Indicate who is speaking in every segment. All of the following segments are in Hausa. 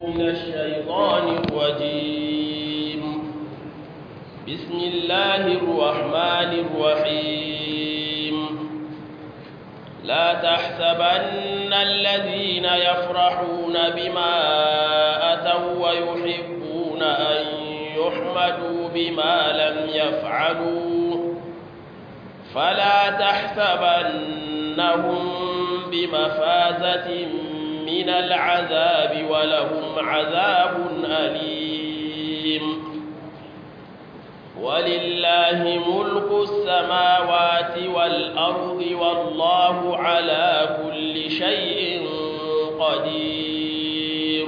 Speaker 1: من الشيطان الرجيم بسم الله الرحمن الرحيم لا تحسبن الذين يفرحون بما أتوا ويحبون أن يحمدوا بما لم يفعلوا فلا تحسبنهم بمفازة من العذاب ولهم عذاب أليم ولله ملك السماوات والأرض والله على كل شيء قدير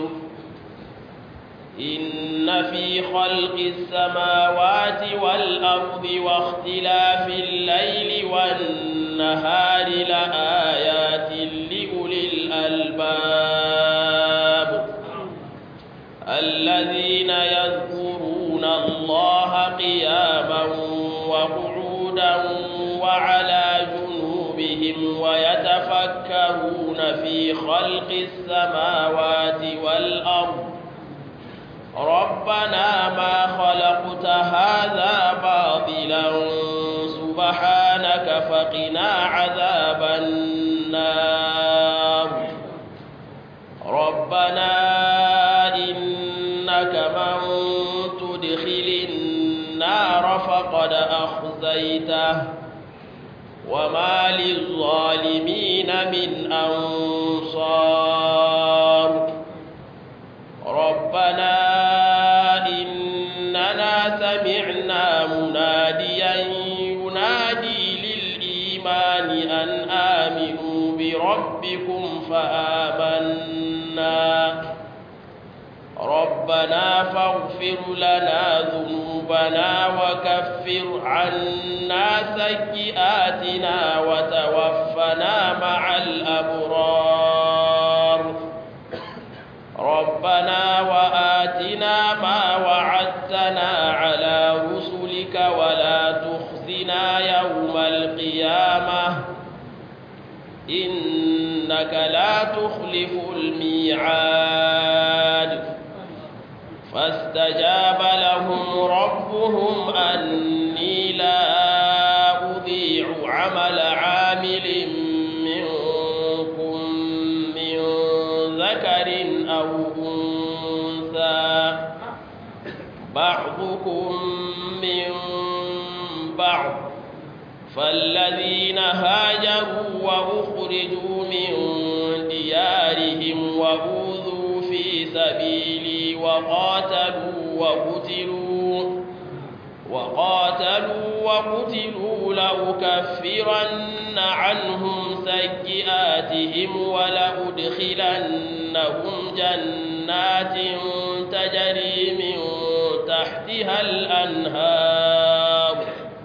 Speaker 1: إن في خلق السماوات والأرض واختلاف الليل والنهار لآيات لأولي الألباب الذين يذكرون الله قياما وقعودا وعلى جنوبهم ويتفكرون في خلق السماوات والأرض ربنا ما خلقت هذا باطلا سبحانك فقنا عذاب النار ربنا إنك من تدخل النار فقد أخزيته وما للظالمين من أنصار ربنا إننا سمعنا مناديا ينادي للإيمان أن آمنوا بربكم فآمنا ربنا فاغفر لنا ذنوبنا وكفر عنا سيئاتنا وتوفنا مع الأبرار ربنا وآتنا ما وعدتنا على رسلك ولا تخزنا يوم القيامة إنك لا تخلف الميعاد فاستجاب لهم ربهم أني لا أضيع عمل عامل منكم من ذكر أو أنثى بعضكم من بعض فالذين هاجروا وأخرجوا من ديارهم وأوذوا في سبيلي وقاتلوا وقتلوا وقاتلوا وقتلوا لأكفرن عنهم سيئاتهم ولأدخلنهم جنات تجري من تحتها الأنهار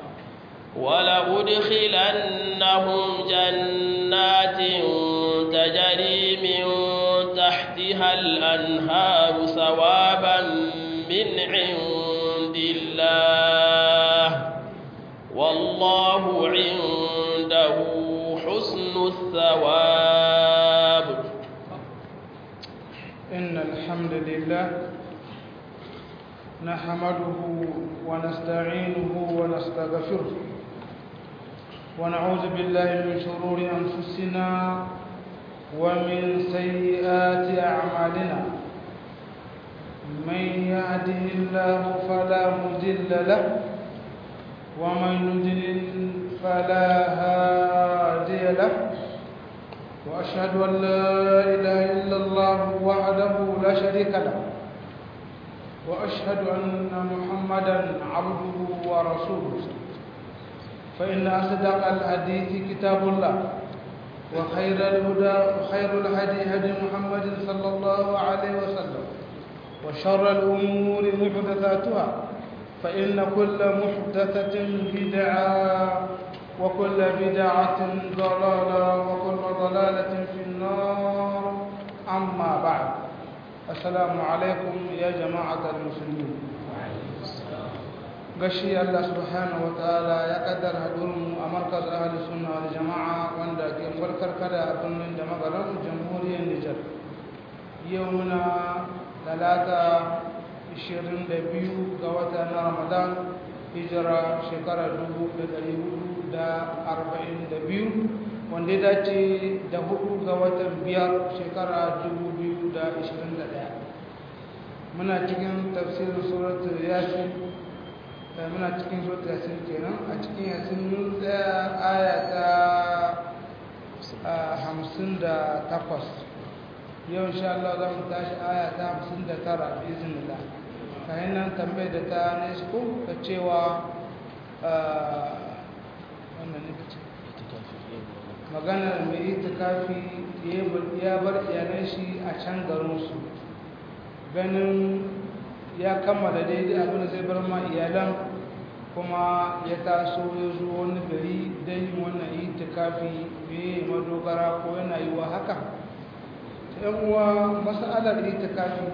Speaker 1: ولأدخلنهم جنات تجري من تحتها الأنهار ثوابا من عند الله والله عنده حسن الثواب
Speaker 2: إن الحمد لله نحمده ونستعينه ونستغفره ونعوذ بالله من شرور أنفسنا ومن سيئات أعمالنا من يهده الله فلا مضل له ومن يضلل فلا هادي له وأشهد أن لا إله إلا الله وحده لا شريك له وأشهد أن محمدا عبده ورسوله فإن أصدق الحديث كتاب الله وخير الهدى وخير الهدي هدي محمد صلى الله عليه وسلم وشر الأمور محدثاتها فإن كل محدثة بدعة وكل بدعة ضلالة وكل ضلالة في النار أما بعد السلام عليكم يا جماعة المسلمين gashi Allah subhanahu wa ta'ala ya kaddara hadurin a markaz ahli sunna wal jama'a wanda ke farkar kada a birnin da magaran jamhuriyar Nijar yau muna talata 22 ga wata na ramadan hijira shekara 1442 wanda ya dace da hudu ga watan biyar shekara 2021 muna cikin tafsirin suratul yasin muna cikin suratul yasin kenan a cikin yasin mun tsaya aya ta hamsin da takwas yau insha Allah za mu tashi aya ta hamsin da tara bizinillah kayan nan tambayar da ta nesco ta cewa wannan ne ce maganar mai itikafi ya bar iyalan shi a can garinsu ganin ya kammala daidai abin da zai bar ma iyalan kuma ya taso ya zo wani gari don yin wannan itikafi mai madogara ko yana yi wa haka ta yan uwa masalar itikafi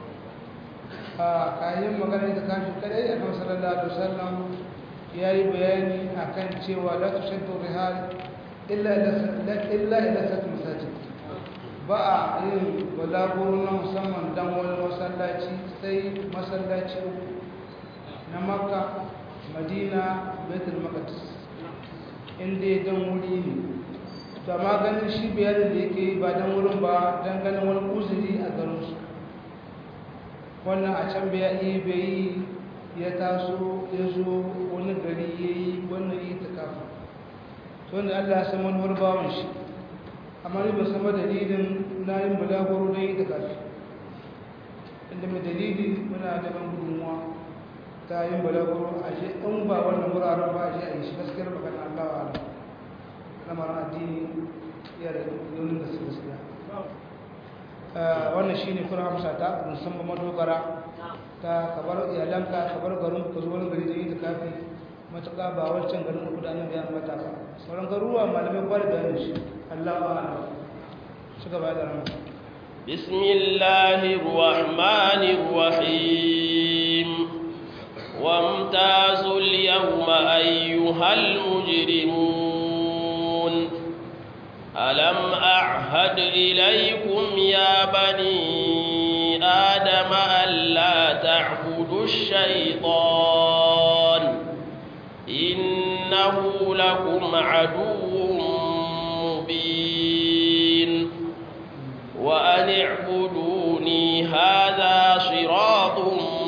Speaker 2: a kayan maganar itikafi kadai a kan sallallahu alaihi wasallam ya yi bayani akan cewa la tushaddu rihal illa ila sati masajid ba a yin balaguro na musamman don wani masallaci sai masallaci na makka madina betul maqdis inda don wuri ne to amma ganin shi bayanin da yake ba don wurin ba don ganin wani uzuri a garinsu wannan a can bai yi bai ya taso ya zo wani gari ya yi wannan yi ta kafa to wanda allah ya san wani bawan shi amma ni ba sama dalilin na yin balagoro don yi ta kafi inda mai dalili muna da ban gudunmuwa ta yin balagoro a shi in ba wannan wuraren ba a shi a yi shi gaskiyar magana allah wa ala lamarin addini ya da yonin da su gaskiya wannan shi ne kuna hamsa ta musamman madogara ta kabar iyalanka kabar garin ka zo wani gari da yi ta kafi matuƙa ba wancan garin da kudanen ya mata ba sauran garuruwa malamai ba da bayanin shi Allah ba ala shi gaba da rana
Speaker 1: بسم الله الرحمن الرحيم وامتازوا اليوم أيها المجرمون ألم أعهد إليكم يا بني آدم ألا تعبدوا الشيطان إنه لكم عدو مبين وأن اعبدوني هذا صراط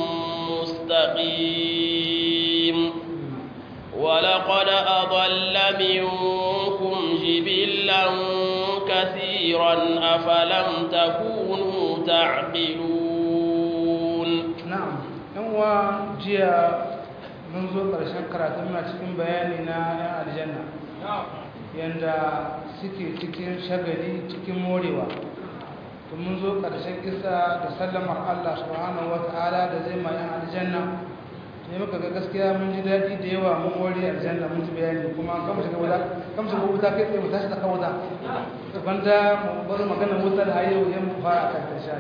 Speaker 1: مستقيم ولقد أضل منكم جبلا كثيرا أفلم تكونوا تعقلون
Speaker 2: نعم هو جيا mun zo ƙarshen karatun na cikin bayani na 'yan aljanna yadda suke cikin shagali cikin morewa to mun zo ƙarshen kisa da sallamar Allah subhanahu wata'ala da zai ma 'yan aljanna ne muka ga gaskiya mun ji daɗi da yawa mun more aljanna mun ji bayani kuma kan mu shiga wuta kan mu shiga wuta kai tsaye mu tashi tsaka wuta banda mu bar magana wuta da yau yan mu fara kan ta sha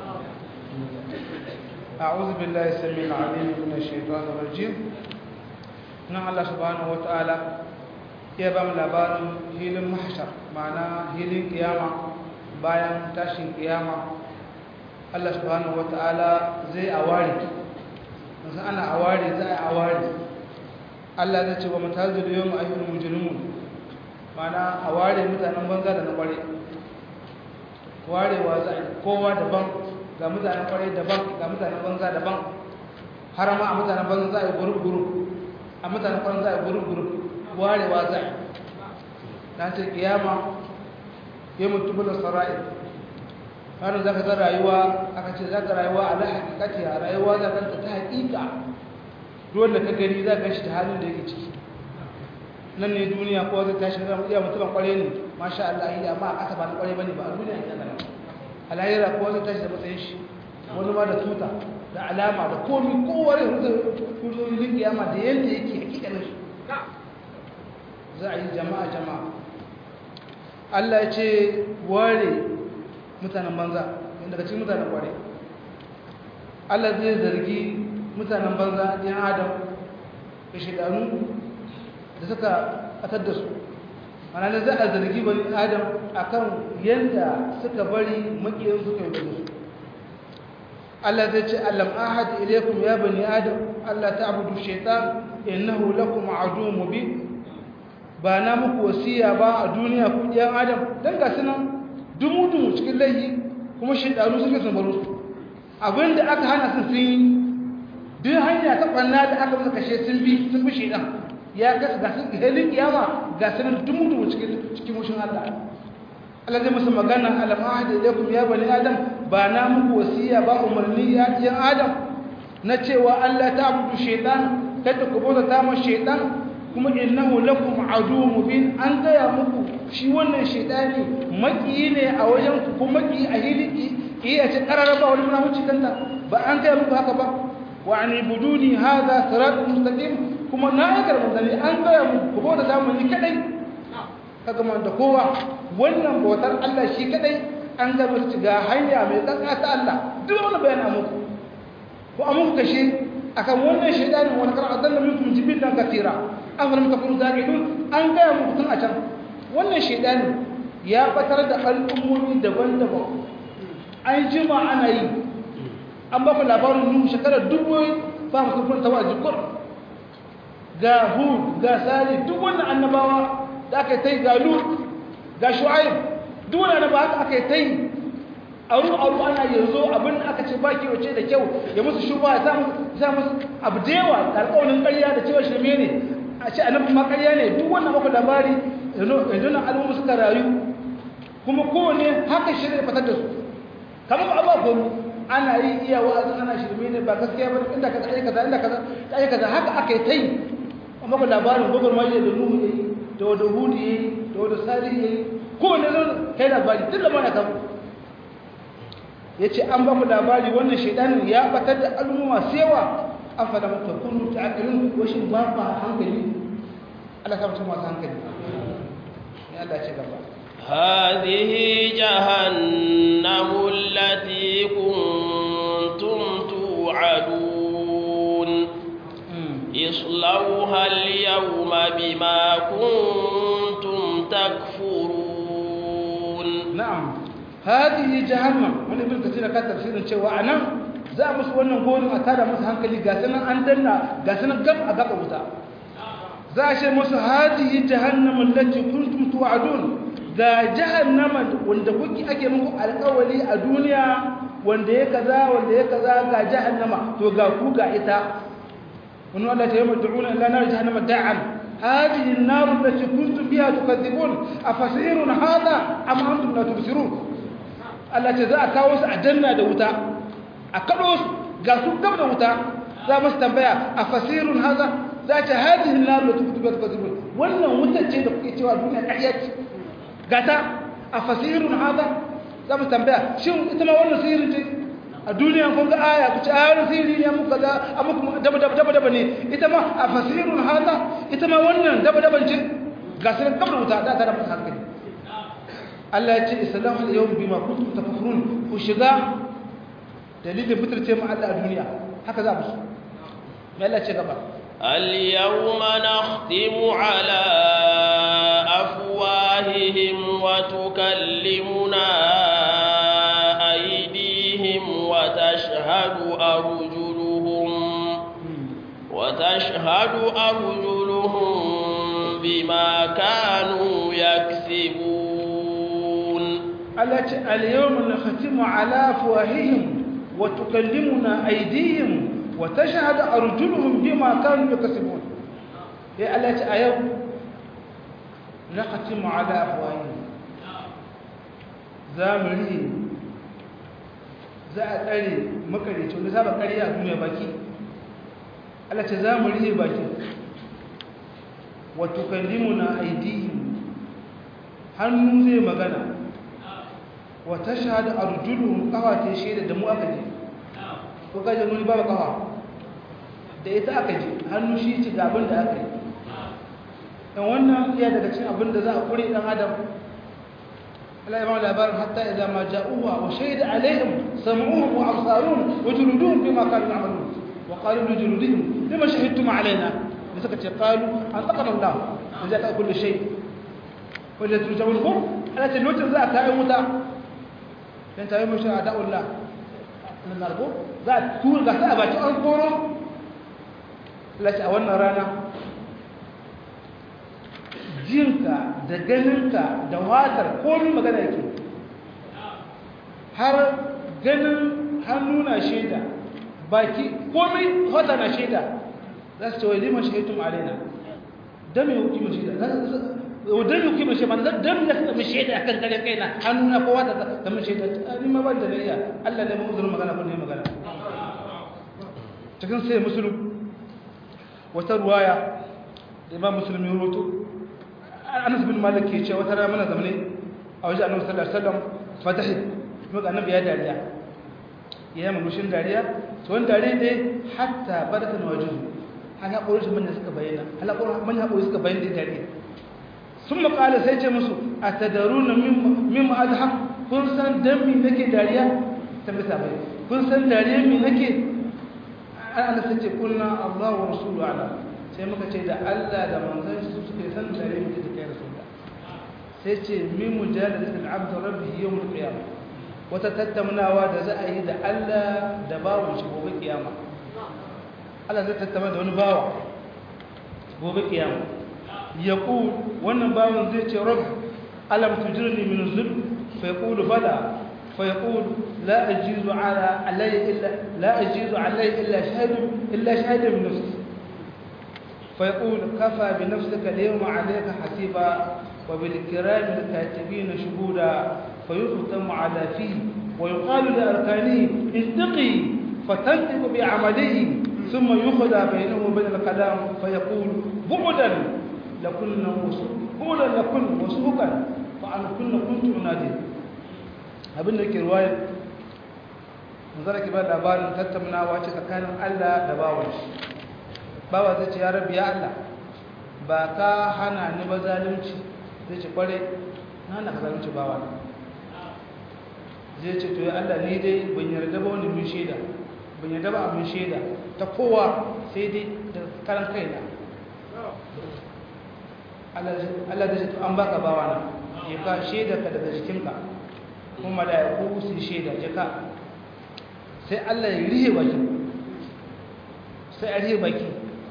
Speaker 2: أعوذ بالله السميع العليم من الشيطان الرجيم نعم الله سبحانه وتعالى ya ba mu labarin hilin mahshar ma'ana hilin kiyama bayan tashin kiyama Allah subhanahu wata'ala zai aware musan ana aware za a aware Allah zai ce wa mutazil yawm ayyul mujrimun ma'ana aware mutanen banza da na kware warewa za a kowa daban ga mutanen kware daban ga mutanen banza daban har ma a mutanen banza za a yi gurub-gurub a mutanen kware za a yi gurub-gurub warewa za a na ce kiyama ya mutu bula sara'i har za ka ta rayuwa aka ce za ka rayuwa a lahakikati a rayuwa za ka ta haƙiƙa dole ka gani za ka shi ta halin da yake ciki nan ne duniya ko zai tashi ran iya mutumin kware ne masha Allah iya amma a ƙasa ba na kware bane ba a duniya ita nan alayira ko zai tashi da matsayin shi wani ma da tuta da alama da komi kowane hujjojin kiyama da yadda yake hakikanin shi za a yi jama'a jama'a Allah ya ce ware mutanen banza yadda ka ci mutanen ware Allah zai zargi mutanen banza ɗin adam da shidanu da suka atar da su mana da za a zargi bani adam a kan yadda suka bari makiyar suka yi da su Allah zai ce alam ahad ilaykum ya bani adam Allah ta'budu shaytan innahu lakum aduwwun mubin ba na muku wasiya ba a duniya ku ɗiyan adam dan ga sunan dumu-dumu cikin laifi kuma shaytanu suke sun baro su abinda aka hana su sun yi duk hanya ta ɓanna da aka musu kashe sun bi sun bi shaytan ya kasa ga su halin kiyama ga sunan dumu-dumu cikin cikin mushin Allah Allah zai musu magana alam ahad ilaykum ya bani adam ba na muku wasiya ba umarni ya ɗiyan adam na cewa Allah ta abudu shaitan kada ku bauta ta ma shaitan kuma innahu lakum aduwwun mubin an gaya muku shi wannan shaitani maki ne a wajen ku ko maki a hiliki iya ce karara ba wani munafici kanta ba an gaya muku haka ba wa an ibuduni hadha siratun mustaqim kuma na aikar mutane an gaya muku ku bauta ta mu ni kadai kaga man da kowa wannan bautar Allah shi kadai an ga musu ga hanya mai tsaka ta Allah duk wani bayan muku ko a muku kashe akan wannan shaidanin wani kar adalla minkum jibilan katira afalam takunu zaqidun an ga muku tun a can wannan shaidani ya batar da al'ummomi daban-daban an jima ana yi an ba ku labarin nuhu shekarar dubu ba mu kufin tawa jikur ga hud ga sali duk wannan annabawa da aka yi ta yi ga lut ga shu'aib duk wannan annabawa haka aka yi ta yi auru auru ana yanzu abin da aka ce ba kyau ce da kyau ya musu shuba ya sa musu abu da yawa da alƙawarin ƙarya da cewa shirme ne a ce annabin ma ƙarya ne duk wannan maka labari yanzu na al'umma suka rayu kuma kowane haka shirya fatar da su kamar ba abuwa gomu ana yi iya wa'azin ana shirme ne ba gaskiya ba inda kaza ai kaza inda kaza ai kaza haka aka yi tai amma ba labarin gogar mai da nuhu yayi da wada hudu yayi da wada salih yayi kowane zo kai labari duk da mana kamu yace an ba mu labari wannan shedanin ya batar da al'umma masu yawa afala mutakunu ta'qilun wa shin ba ba hankali Allah ka mutum masu hankali ya Allah ce gaba
Speaker 1: هذه جهنم التي كنتم توعدون اصلوها اليوم بما كنتم تكفرون
Speaker 2: نعم هذه جهنم من ابن كثير كان تفسير cewa anan za musu wannan gonin a tada musu hankali ga sanan an danna ga sanan gab a gaba wuta za a ce musu hadihi jahannam allati kuntum tu'adun ga jahannama wanda kuke ake muku alƙawari a duniya wanda ya kaza wanda ya kaza ga jahannama to ga ku ga ita wannan Allah ta yi mutuuna ila nar jahannama da'an هذه النار التي كنتم بها تكذبون أفسير هذا أم أنتم لا تبصرون التي ذا كاوس أجنة دوتا أكدوس قاسوا قبل دوتا ذا مستنبيا أفسير هذا ذات هذه النار التي كنتم بها تكذبون ولا متجه دقيقة والدنيا الأحيات قاتا أفسير هذا ذا مستنبيا شو إتما ولا سير جي a duniya kun ga aya ku ci ayar sirri ne muku kaza a muku daba daba daba daba ne ita ma a fasirun hada ita ma wannan daba daban ce ga sai kamar wuta da ta da musu hankali Allah ya ce islamu al-yawm bima kuntum takfurun ku shiga dalilin fitarce mu Allah a duniya haka za mu su me Allah ce gaba
Speaker 1: اليوم نختم على أفواههم وتكلمنا وتشهد أرجلهم وتشهد أرجلهم بما كانوا يكسبون
Speaker 2: التي اليوم نختم على أفواههم وتكلمنا أيديهم وتشهد أرجلهم بما كانوا يكسبون هي التي اليوم نختم على أفواههم زامرين za a tsare makarici wanda saba ƙarya a duniya baki Allah ce za mu rihe baki wato kallimu na aidihim hannu zai magana wata shahada a rujulun kawa ta shaida da mu aka je ko kaje nuni babu kawa da ita aka je hannu shi ci ga abin da aka yi dan wannan iya daga cikin abin da za a kure dan adam Allah ya ba labarin hatta idza ma ja'uha wa shahida alaihim sam'uhum wa absaruhum wa juluduhum bima kanu ya'malun wa qalu li juludihim lima shahidtum alaina da suka ce qalu an taqana Allah da ta kullu shay wanda turjawul ko Allah ce lokacin za a kai wuta dan tayi mu sha da Allah na narko za a tura ga sai a baki an koro lati a wannan rana jinka da ganinka da watar komi magana yake har ganin hannu na shaida baki komai wata na shaida za su ce wai liman shahitun alaina don mai hukumar shaida don mai hukumar shaida don ya sami shaida a kan kare kaina hannu na kowa da zama shaida ni ma ban da na iya allah ne mamuzurin magana ko ne magana cikin sai musulun wata ruwaya da imam musulun ya roto anas bin malik ke ce wata rana mana zamane a wajen annabi sallallahu alaihi wasallam fatahi kuma ga annabi ya dariya ya yi murmushin dariya to wani dariya ne hatta barka na wajen hal haƙorin shi manya suka bayyana hal haƙorin manya haƙorin suka bayyana da dariya sun makala sai ce musu a tadaru na min ma'adha kun san dan mi nake dariya ta bisa bai kun san dariya mi nake an ana sai ce kunna Allah wa rasulu ala sai muka ce da Allah da manzon shi su suke san dariya mi take rasulullah sai ce min mujadalatul abd rabbihi yawm al-qiyamah wata tattaunawa da za a yi da Allah da bawon shi gobe kiyama Allah zai tattauna da wani bawa gobe kiyama ya ku wannan bawon zai ce rabb alam tujirni min zulm fa yaqulu bala fa yaqulu la ajizu ala alayya illa la ajizu alayya illa shahid illa shahid min nafsi fa yaqulu kafa bi nafsika al-yawma alayka hasiba wa bil kirami al-katibin shuhuda فيختم على فيه ويقال لأركانه انتقي فتنطق بعمله ثم يخدى بينه وبين الكلام فيقول بعدا لكن بعدا لكن وسوقا فعن كن كنت أنادي abin da ke ruwayar manzara ke ba labarin tattaunawa ce tsakanin Allah da bawan shi bawa zai ce ya rabi ya Allah ba ka hana ni ba zalunci zai ce kware na hana ka zalunci bawa na zai ce to ya Allah ni dai ban yarda ba wani mun shaida ban yarda ba abin shaida ta kowa sai dai da karan kaina Allah da shi to an baka bawa na ya ka shaida ka daga jikinka kuma mala'iku su shaida jaka sai Allah ya rihe baki sai a rihe baki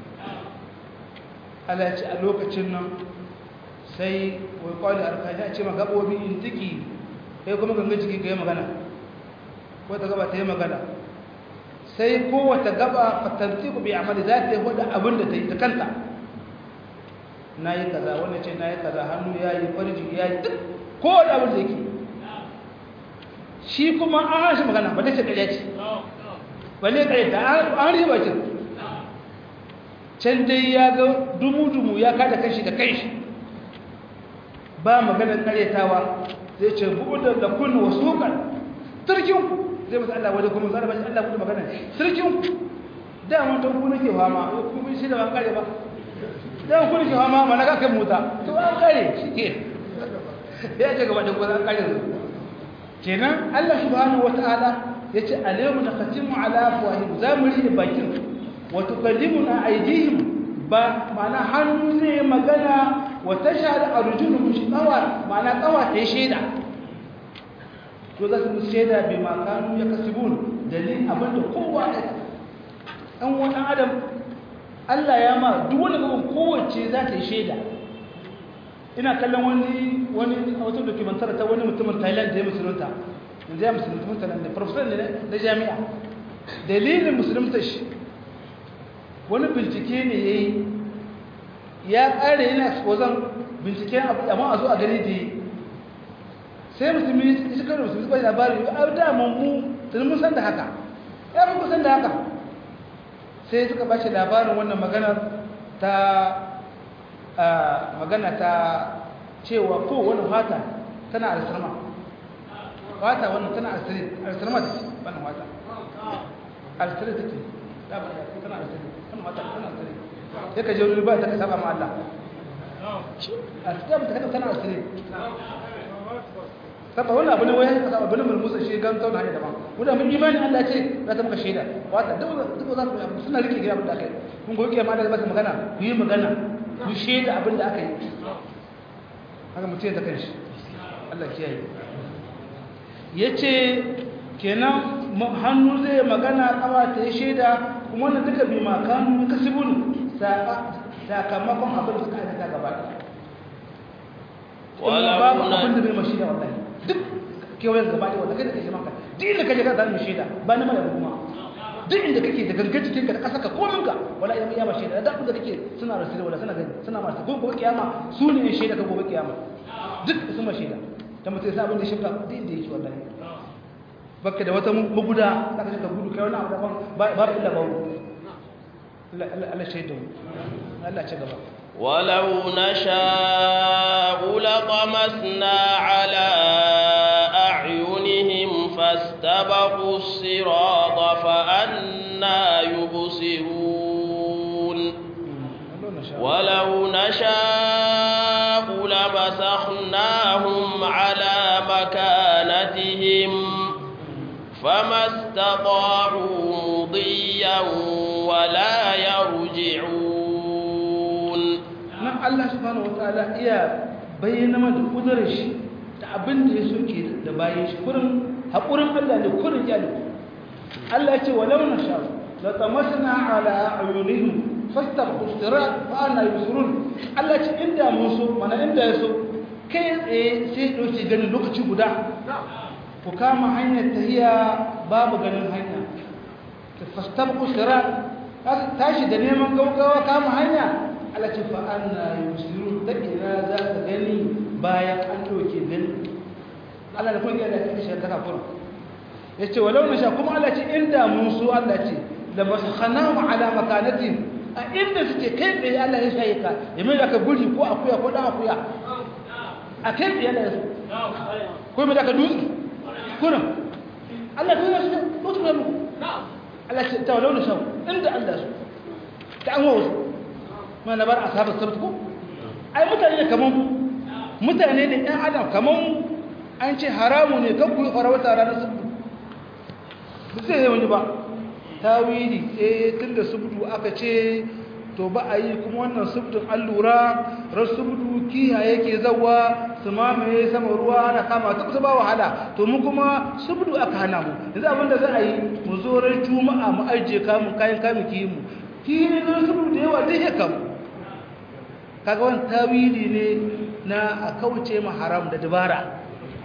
Speaker 2: Allah ya ce a lokacin nan sai wai kwalli arkani a ce ma gaɓoɓi in tiki kai kuma ganga jiki ka yi magana wata gaba ta yi magana sai kowata gaba fatanti ku bi amali za ta yi wadda abin da ta yi ta kanta na yi kaza wanda ce na yi kaza hannu ya yi farji ya yi duk kowane abin da yake shi kuma an hashi magana ba ta ce ƙarya ce ba ne ƙarya ta an riba ce can dai ya ga dumu-dumu ya kada kanshi da kanshi ba maganar ƙaryatawa zai ce buɗe da kunna wasu hukar turkinku zai masu Allah wajen kuma zara bashi Allah buɗe magana turkinku dama ta ku nake fama kuma shi da ban kare ba dama ku nake fama mana ka kai mota to an kare shi ke ya ce gaba da kuma an kare su kenan Allah subhanahu wata'ala ya ce alayhi na khatimu ala afwahim za mu rike bakin wa tukallimuna aydihim ba ma'ana hannu zai magana wata shahada a rujunu shi tsawa ma'ana tsawa ta yi shaida to za su musu shaida bai makanu ya kasibun dalilin abinda kowa ya ɗan wani adam allah ya ma duk wani gaban kowace za ta yi shaida ina kallon wani wani a wata dokumentar ta wani mutumin thailand da ya musulunta yanzu ya musulunta da profesor ne na jami'a dalilin musulunta shi wani bincike ne ya yi ya ƙare yana wazan binciken abu amma a zo a gani da yi sai musulmi shi karo musulmi bai labari a daman mu tuni mun san da haka ya fi san da haka sai suka ba shi labarin wannan maganar ta magana ta cewa ko wani fata tana alisarma fata wannan tana alisarma ta ce wannan fata alisarma ta ce tana alisarma wannan fata tana alisarma sai ka je wani ba ta ka saba ma Allah a cikin ta kada tana asiri saba wannan abu ne wai ka saba bane mulmusa shi gan tauna ne daban wanda mun imani Allah ce za ta maka shaida wata duk duk za ku suna rike gida abin da aka yi kun goyi kiyama da ba ta magana ku yi magana ku shaida abin da aka yi haka mutum ya ta kanshi Allah kiyaye yace kenan hannu zai magana kawa ta yi shaida kuma wannan duka bi makanu kasibun sakamakon abin da suka aikata gaba ɗaya babu abin da bai ma shaida wallahi duk kewayen gaba ɗaya wanda kai da kai maka duk inda kaje ka zama shaida ba na mara kuma duk inda kake da gangan cikin ka da ƙasa ka komin ka wala ya ya ma shaida da abin da kake suna rasiri wala suna gani suna masu gobe kiyama su ne shaida ka gobe kiyama duk sun ma shaida ta mutum sai abin da shirka duk inda yake wallahi baka da wata maguda za ka shiga gudu kai wani abu daban babu illa babu Allah shaidu Allah ci gaba
Speaker 1: ولو نشاء لطمسنا على أعينهم فاستبقوا الصراط فأنا يبصرون ولو نشاء لمسخناهم على مكانتهم فما استطاعوا مضيا ولا يرجعون
Speaker 2: nan Allah subhanahu wataala iya bayyana mana kudurar shi da abin da ya soke da bayan shi kurin haƙurin Allah ne kurin ya Allah ya ce walau na sha la tamasna ala ayunihim fastabqu sirat fa ana yusurun Allah ya ce inda mun so mana inda ya so kai tsaye sai dauke ganin lokaci guda ku kama hanyar tahiya babu ganin hanya fastabqu sirat tashi da neman gaugawa kama hanya Allah ce fa anna yusiru ta ina za ka gani bayan an doke gani Allah da kuma da take shi ta kafura yace walau na sha kuma Allah ce inda mun so Allah ce da maskhanahu ala makanatin a inda suke kai tsaye Allah ya shaye ka ya mai da ka guri ko akuya ko dan akuya a kai tsaye Allah ya so ko mai da ka dutse kuna Allah ya so dutse ne Allah ce ta walau na sha inda Allah so ta an wasu ma na bar asabar sabt ko ai mutane ne kaman mutane ne ɗan adam kaman an ce haramu ne kan ku farauta ranar sabt ba zai yi wani ba tawili eh tunda subdu aka ce to ba a yi kuma wannan subdun an lura ran subdu kiha yake zawa su mamaye sama ruwa ana kama ta kusa ba wahala to mu kuma subdu aka hana mu yanzu abinda za a yi mu zo ran juma'a mu ajiye kamun kayan kamun kiyi mu kiyi ne zan subdu da yawa zai ya kamu kaga wani tawili ne na a kauce ma haram da dabara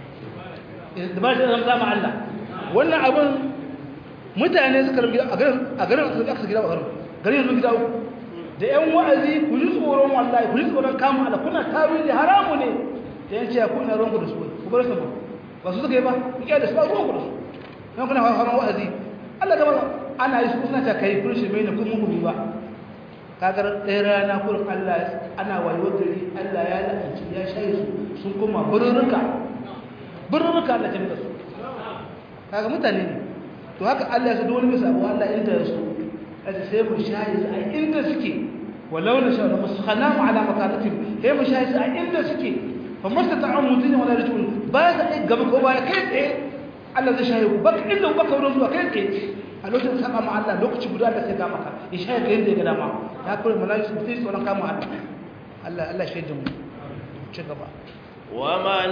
Speaker 2: dabara da zama Allah wannan abin mutane suka rubi a garin a garin suka aka gida a garin garin yanzu gida uku da yan wa'azi ku ji tsoron wallahi ku ji tsoron kama Allah kuna tawili haramu ne da yan ce ku ina ranku da su ku bar su ba ba su suka yi ba ku kiyaye da su ba ruwanku da su yan kuna hawa wa'azi Allah gaba ana yi su suna ta kai kun shi mai ne kun mugu ba kagar ɗaya rana kurin Allah ana wayo gari Allah ya la'anci ya shayi su sun koma birnuka birnuka Allah ta da su kaga mutane ne to haka Allah ya so wani bisa abu Allah inda ya so kaji sai mu shayi su a inda suke walau na shawo musu khanamu ala makanatin sai mu shayi su a inda suke fa mastata'u mutun wala rajul ba za a gaba ko baya kai tsaye Allah zai shayi ku baka inda baka wurin zuwa kai tsaye a lokacin saba ma Allah lokaci guda da sai ka maka ya shayi ka yadda ya gada ma ya kure malaiku su sai tsoron kama Allah Allah Allah shaidin mu ci gaba
Speaker 1: ومن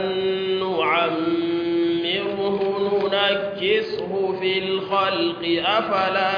Speaker 1: نعمره ننكسه في الخلق أفلا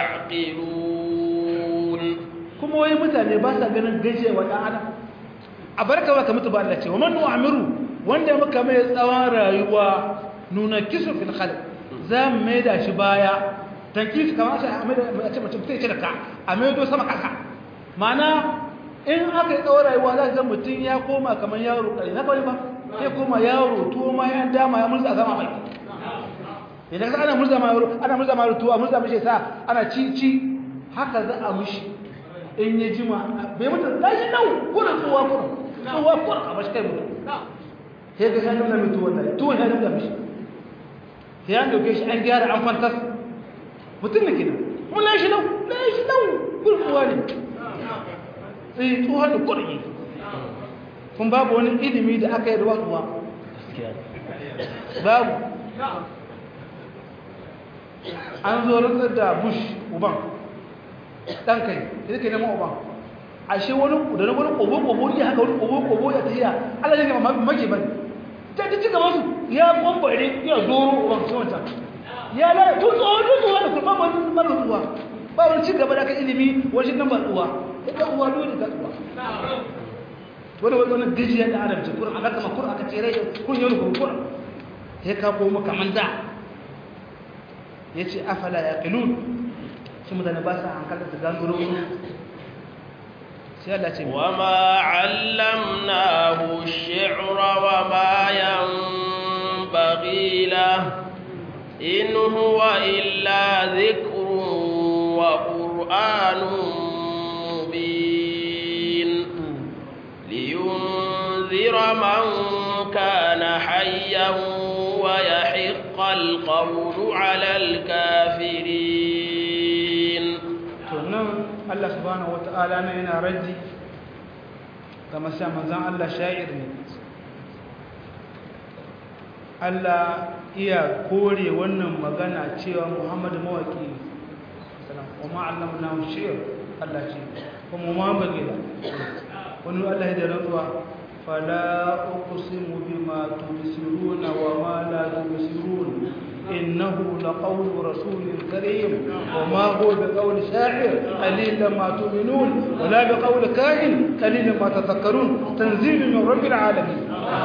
Speaker 1: يعقلون
Speaker 2: kuma wai mutane ba sa ganin gajewa ɗan adam a barka ba ka mutu ba Allah ce wa man nu'amiru wanda muka mai tsawon rayuwa nuna kisu fil khalq za mu mai da shi baya tankis kamar sai a mai da a ce mutum sai ce da ka a mai do sama kasa ma'ana in aka yi tsawon rayuwa za ka ga mutum ya koma kamar yaro ƙari na kawai ba sai koma yaro tuwo ma ya dama ya murza sama mai idan ka ana murza ma yaro ana murza ma yaro tuwo a murza mishi sa ana ci ci haka za a mishi in ya jima bai mutu da shi nau kuna tsowa kuna tsowa kuna a mashi kai mutu sai ga shanin na mutu wannan tuwon ya nuna mishi sai an dauke shi an gyara an fantas mutum ne kenan mun lai shi nau lai shi nau gurguwa ne sai tsohon da kurgi kun babu wani ilimi da aka yi da wasuwa babu an zo rantsar da bush uban ɗan kai da ke neman uban ashe wani da na wani ƙobo-ƙobo ya haka wani ƙobo-ƙobo ya tafiya allah ne gama mage ba ta ci ci gaba su ya ƙwambare ya zoro uban su wancan ya lalata tun tsohon tsohon da kuma wani mara tsuwa ba wani ci gaba da aka ilimi wajen nan ba tsuwa ita uwa dole ka tsuwa wani wani wani gajiya da adam ce kurin aka kama kurin aka ce rai kun yau da kurin ya ka koma kaman da ya ce afala ya kilun shi mutane ba sa hankalin su gangaro sai Allah ce
Speaker 1: وما علمناه الشعر وما ينبغي له إن هو إلا ذكر وقرآن مبين لينذر من كان حيا ويحق القول على الكافرين
Speaker 2: to nan Allah subhanahu wata'ala na yana raddi ga masu manzan Allah sha'ir ne Allah iya kore wannan magana cewa Muhammadu mawaki salam wa ma'allamna shi'r Allah ce kuma ma bagila wani Allah da rantsuwa fala uqsimu bima tubsiruna wa ma la tubsirun innahu laqawlu rasulin karim wa ma huwa biqawli sha'ir qalilan ma tu'minun wa la biqawli kahin qalilan ma tadhakkarun tanzilun min rabbil alamin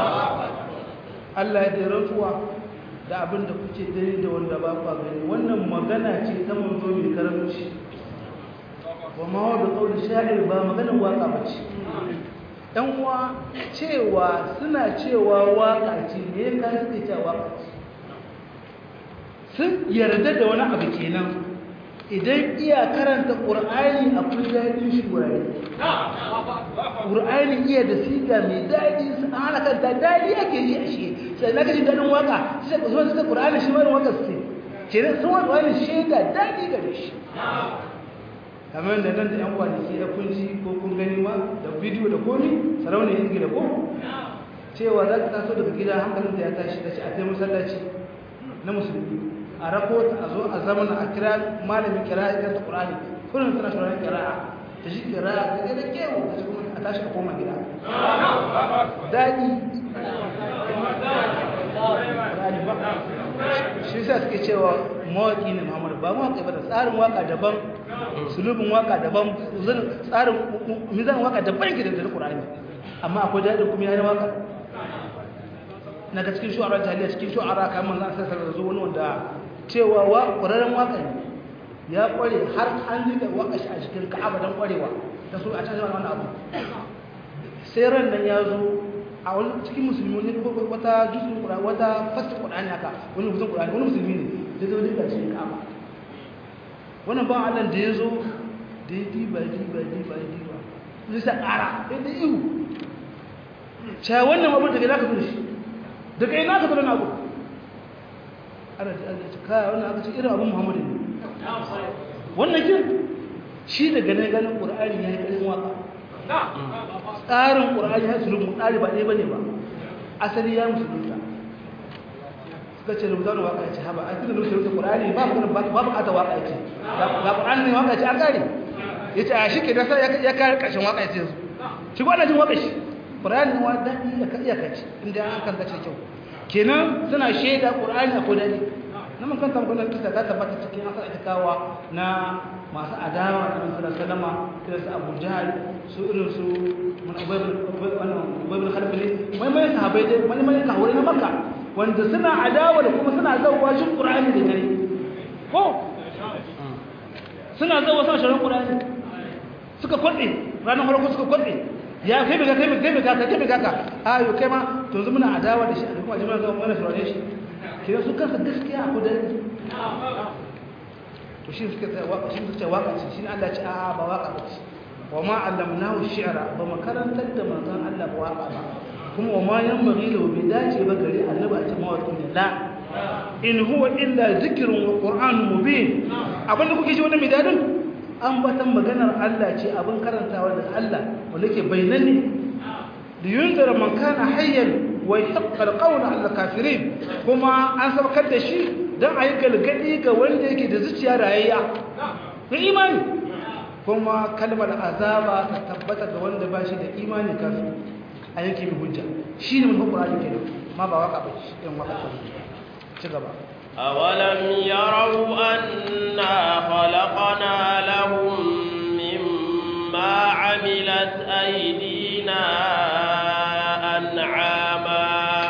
Speaker 2: Allah ya rantsuwa da abin da kuke gani da wanda ba ku gani wannan magana ce ta manzo mai karamci wa ma wa bi qawli sha'ir ba maganar waka bace dan uwa cewa suna cewa waka ce me ka suke cewa waka ce sun yarda da wani abu kenan idan iya karanta qur'ani akwai dadin shi wurare qur'ani iya da siga mai dadi su ana kanta dadi ake ji a shi sai na gaji dadin waka sai ku zo suka qur'ani shi wani waka su kenan sun wani shaida dadi gare shi kamar da nan da yan kwanaki da kun ji ko kun gani ma da bidiyo da komi sarauniyar ingila ko cewa za ka taso daga gida hankalin da ya tashi da shi a kai masallaci na musulmi a rako ta a zo a zaman a kira malamin kira ya ta qur'ani kullum tana shawarar kira'a ta shi kira'a da da kewo ta shi kuma a tashi a koma gida daɗi shi sa suke cewa mawaƙi ne muhammadu ba mawaƙi ba da tsarin waƙa daban sulubin waka daban tsarin mizan waka daban yake da Qur'ani amma akwai dadin kuma yayin waka naga cikin shu'ara jahiliya cikin shu'ara kamar manzon sai da zo wani wanda cewa wa ƙwararren waka ne ya ƙware har an rika waka shi a cikin Ka'aba dan ƙwarewa da su a cikin wannan abu sai ran nan ya zo a wani cikin musulmi ne wata juzun Qur'ani wata fasir Qur'ani haka wani mutum Qur'ani wani musulmi ne da zo da cikin Ka'aba wannan ba Allah da ya zo da ya diba diba diba diba zai sa ƙara sai da ihu cewa wannan abu daga za ka fi shi daga ina ka fi abu ana ji Allah ce kaya wannan aka ce irin abin muhammadu ne wannan kin shi daga ne ganin ƙur'ani ya yi ƙarin waka tsarin ƙur'ani ya sulun tsari ba ɗaya ba ne ba asali ya musulunta suka ce rubuta wani waka ce haba a cikin rubuta Qur'ani ba magana ba bukata waka ce ba Qur'ani ne waka ce an kare yace a shike da sai ya kare karshen waka ce su shi wannan jin waka shi Qur'ani wa dadi da ka iya kace inda an kan kace kyau kenan suna shaida Qur'ani akwai dadi na mun kanta mun kanta ta tabbata cikin asal itikawa na masu adawa da Rasulullah sallama irin su Abu Jahl su irin su mun Ubay wannan Ubay bin Khalid ne mai mai sahabbai dai mai mai kahore na Makka wanda suna adawa da kuma suna zauwa shi ƙura'ani da dare ko suna zauwa suna sharon ƙura'ani suka kwaɗe ranar farko suka kwaɗe ya kai mai kai mai kai mai kaka kai mai kaka a yau kai ma to yanzu muna adawa da shi a kuma jimina zama mana sharon shi ke su kansa gaskiya a kudari to shi suka ce waka shi suka ce waka ce shi ne Allah ce a ba waka ba ce wa ma allamnahu shi'ra ba makarantar da manzon Allah ba waka ba kuma wa ma yan bari da bai dace ba gari annabi a ce mawaƙi ne la in huwa illa zikrun wa qur'anun mubin abin da kuke ji wannan midadin an batan maganar Allah ce abin karantawa da Allah wanda ke bayyane da yunzara man kana hayyan wa yaqqa alqawla ala kafirin kuma an sabakar da shi dan ayi galgadi ga wanda yake da zuciya rayayya da imani kuma kalmar azaba ta tabbata ga wanda ba shi da imani kafin a yanke mai hujja shi ne mafi ƙurari ke ma ba waka ba shi irin waka ta ci gaba
Speaker 1: أولم يروا أنا خلقنا لهم مما عملت أيدينا أنعاما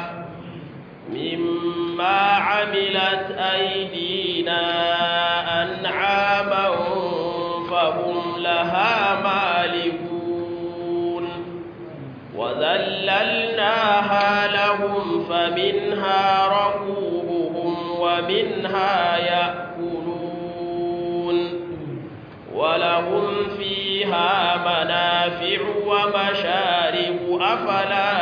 Speaker 1: مما عملت أيدينا أنعاما فهم لها مالكون وذللناها لهم فمنها ركوبهم ومنها يأكلون ولهم فيها منافع ومشارب أفلا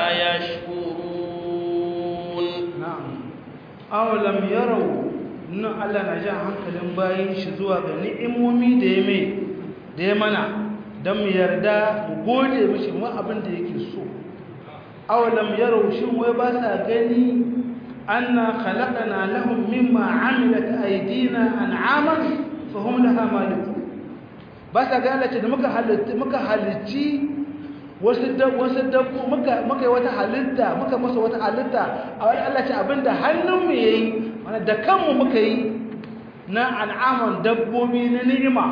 Speaker 1: يشكرون
Speaker 2: na'am awalam yarau nan Allah na jan hankalin bayin shi zuwa ga ni'imomi da ya mai da ya mana don mu yarda mu gode mishi mu abin da yake so awalam yarau shin wai ba sa gani anna khalaqana lahum mimma amilat aydina an'aman fa hum laha malikun ba sa gane ce da muka halitta muka halicci wasu wasu dabbo muka muka yi wata halitta muka masa wata halitta a wani Allah ce abinda hannunmu yayi mana da kanmu muka yi na an'aman dabbobi na ni'ima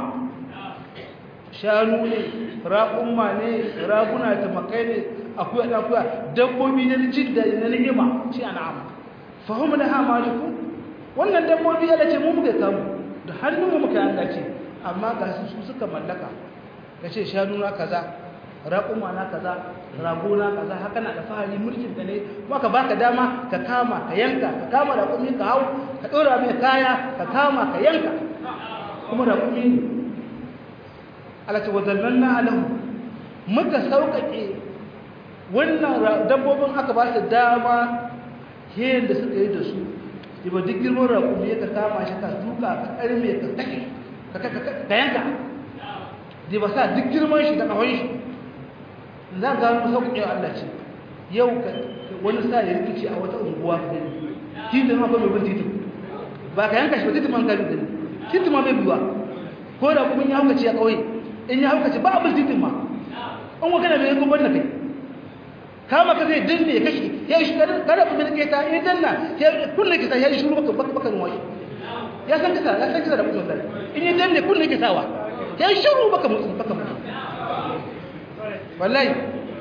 Speaker 2: shanu ne raƙumma ne raguna tumakai ne akuya da akuya dabbobi na jin da na ni'ima shi an'am fahimu da ha maliku wannan dabbobi Allah ce mu muka kamu da hannunmu muka yi Allah ce amma ga su suka mallaka ka ce shanu na kaza raƙuma na kaza rago na kaza haka na da fahari mulkin ka ne kuma ka baka dama ka kama ka yanka ka kama raƙumi ka hau ka ɗora mai kaya ka kama ka yanka kuma raƙumi ne alati wazannan na alahu muka sauƙaƙe wannan dabbobin aka ba su dama hiyan da suka yi da su ba duk girman raƙumi ka kama shi ka duka ka ƙarme ka take ka yanka da ba sa duk girman shi da ƙahon shi za ga mu sauƙi wa Allah ce yau wani sa ya rikici a wata unguwa ka gani titin ma ba mai bin titin ba ka yanka shi ba titin man ka gani titin ma bai biyuwa ko da kuma ya haukace a ƙauye in ya haukace ba abin titin ma in wa kana mai yankan ban da kai kama ka zai danne ya kashe ya yi shi kada ku bin keta ya danna ya kulle kisa ya yi shuru baka baka nuwa shi ya san kisa ya san kisa da mutum sai in ya danne kulle kisawa ya yi shuru baka mutum baka mutum wallahi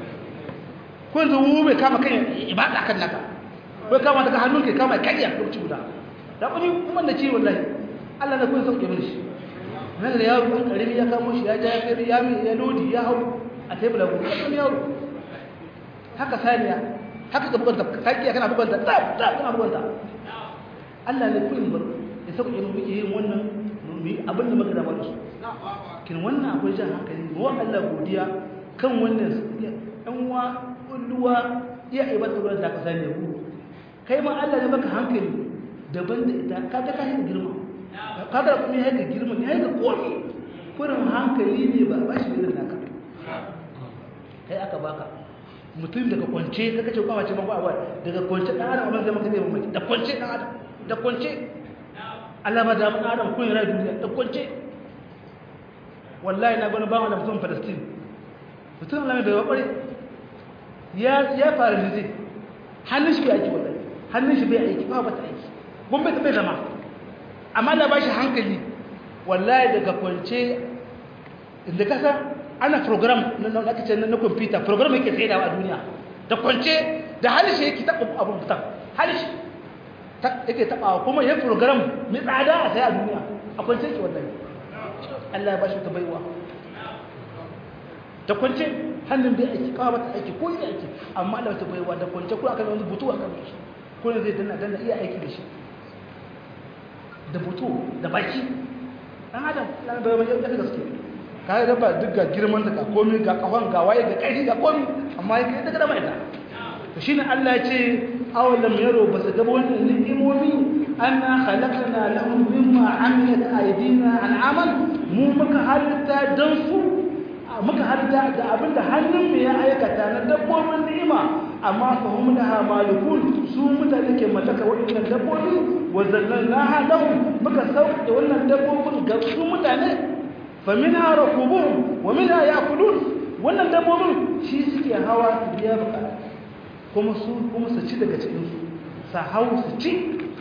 Speaker 2: ko yanzu mu bai kama kai ibada kan naka bai kama daga hannun kai kama kai ya kurci guda da kuni kuma da ce wallahi Allah na kun sauke mini shi nan da yaro an karimi ya kamo shi ya ja ya kai ya mi ya lodi ya hau a tebula ku kan yaro haka saniya haka ka buganta kakiya kana buganta tsaf tsaf kana buganta Allah ne kullum bar ya sauke mu muke yin wannan mu abin da muka da mana su kin wannan akwai jan hankali mu Allah godiya kan wannan ɗan wa kulluwa iya ibada ruwan da ka sani ku kai ma Allah ne baka hankali daban da ita ka ga kai girma ka ga kuma yayin girma ne yayin kofi kurin hankali ne ba ba shi irin naka kai aka baka mutum daga kwance ka kace kwa wace mako abuwa daga kwance dan adam abin zama kace mamaki da kwance dan adam da kwance Allah ba da dan adam kun rayu duniya da kwance wallahi na gani ba wani mutum Palestine mutum Allah bai kware ya ya fara dizi hannun shi bai aiki wallahi hannun shi bai aiki ba ba ta aiki gombe ta bai zama amma da ba shi hankali wallahi daga kwance inda kasa ana program na aka ce na computer program yake tsaye a duniya da kwance da halishe yake taɓa abin fitan halishe yake taɓa kuma ya program mai tsada a sai a duniya a kwance yake wallahi Allah ya ba shi ta baiwa da kwance hannun bai aiki kawo mata aiki ko yi aiki amma Allah ta baiwa da kwance ko aka wani butu aka shi ko ne zai danna danna iya aiki da shi da butu da baki dan adam Allah bai wani yadda gaske ka ga ba duk ga girman ta ga komai ga kafan ga waye ga kai ga komai amma kai daga da mai ta to shine Allah ya ce awalam yaro ba su gaba wannan ni'imomi anna khalaqna lahum mimma amilat aydina an'aman mu muka halitta dan su muka halitta da abinda hannun mu ya aikata na dabbobin ni'ima amma fa hum laha malikun su mutane ke mallaka waɗannan dabbobi wa zallalnaha lahum muka sauke wannan dabbobin ga su mutane fa minha rakubuhum wa minha ya'kulun wannan dabbobin shi suke hawa su biya bukata kuma su kuma su ci daga cikin su sa hau su ci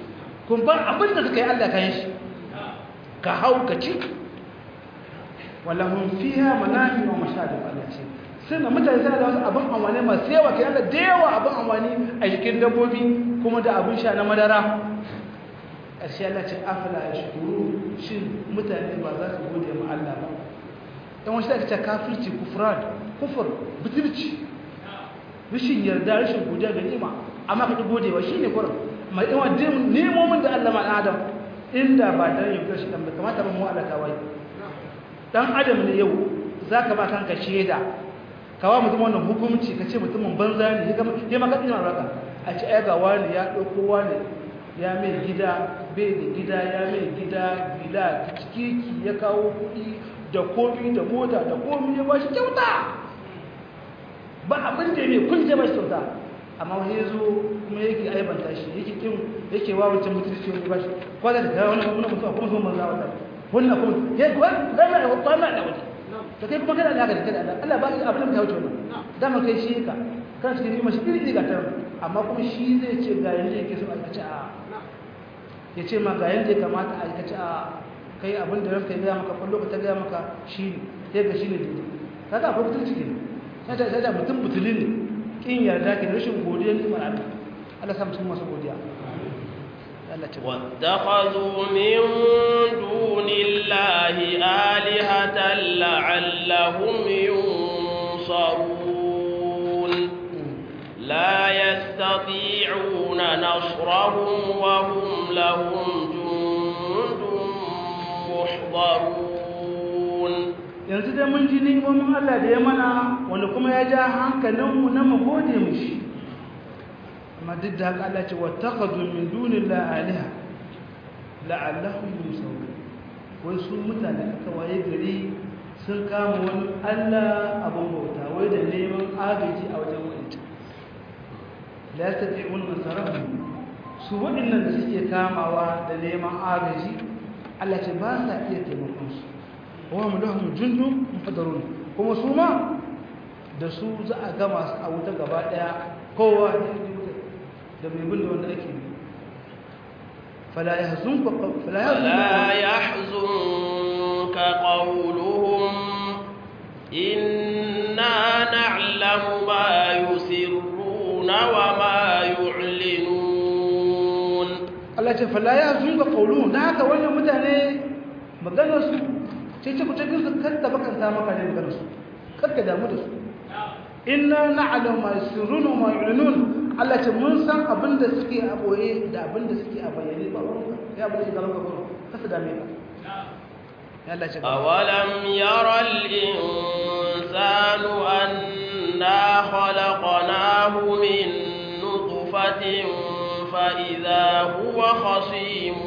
Speaker 2: kun ba abin da suka yi Allah kan shi ka hau ka ci walahun fiha manafi wa mashahadu Allah ce suna mutane suna da wasu abin amfani masu yawa ke yana da yawa abin amfani a jikin dabbobi kuma da abin sha na madara ƙarshe Allah ce afala ya shukuru shin mutane ba za su gode ma Allah ba yan wasu da ce kafirci kufran kufur butulci rashin yarda rashin godiya ga ni'ima amma ka godewa shine kurin mai yawa nemomin da Allah ma Adam inda ba dan yau shi dan kamata ba mu Allah kawai dan adam ne yau zaka ba kanka sheda kawa mutum wannan hukunci kace mutumin banza ne ya maka ina raka a ce ai ga wani ya dauko wani ya mai gida bai da gida ya mai gida gida cikiki ya kawo kuɗi da komi da mota da komi ya bashi kyauta ba abin da ne kun je bashi kyauta amma wani ya zo kuma yake aibanta shi yake kin yake wa wancan mutunci wani bashi kwada da kawo wani mutuwa kuma sun manza wata wannan kuma ya kuwa dama da kwana da wani to kai kuma kana da haka da kada Allah ba abin da ka wuce wannan dama kai shi ka kana cikin nima shi iri ga tar amma kuma shi zai ce ga yanda yake so aikace a ya ce ma ga yanda ya kamata a aikace a kai abin da ranka ya gaya maka kwallo ka ta gaya maka shi ne sai ga shi ne daidai kaga akwai mutunci ne sai da sai da mutum mutuli ne kin yarda ke rashin godiya ne mara Allah Allah sa mutum masu godiya
Speaker 1: واتخذوا من دون الله آلهة لعلهم ينصرون لا يستطيعون نصرهم وهم لهم جند محضرون
Speaker 2: yanzu dai mun ji ni'imomin Allah da ya mana wanda kuma ya ja hankalinmu na mu gode mishi amma duk da haka Allah ce wattakhadhu min dunillahi alaha la'allahum yusawun wai su mutane aka waye gari sun kama wani Allah abin bauta wai da neman agaji a wajen wani la yastati'un nasarahum su waɗannan da suke kamawa da neman agaji Allah ce ba sa iya taimakon su wa mu lahum jundun muhadarun kuma su ma da su za a gama su a wuta gaba daya kowa da mai bin da wanda ake yi fala yahzunka fala
Speaker 1: فلا يحزنك قولهم إنا نعلم ما يسرون وما يعلنون
Speaker 2: Allah ce fala yahzunka qawluhum da haka wannan mutane maganar su sai ce ku cikin su kanta bakanta maka ne maganar su karka damu da su inna na'lamu ma yusirruna wa ma yu'linun Allah ce mun san abin da suke a boye da abin da suke a bayyane ba ruwanka ya abin da suke gaban ka kasa dame ka ya Allah ce
Speaker 1: أولم ير الإنسان أنا خلقناه من نطفة فإذا هو خصيم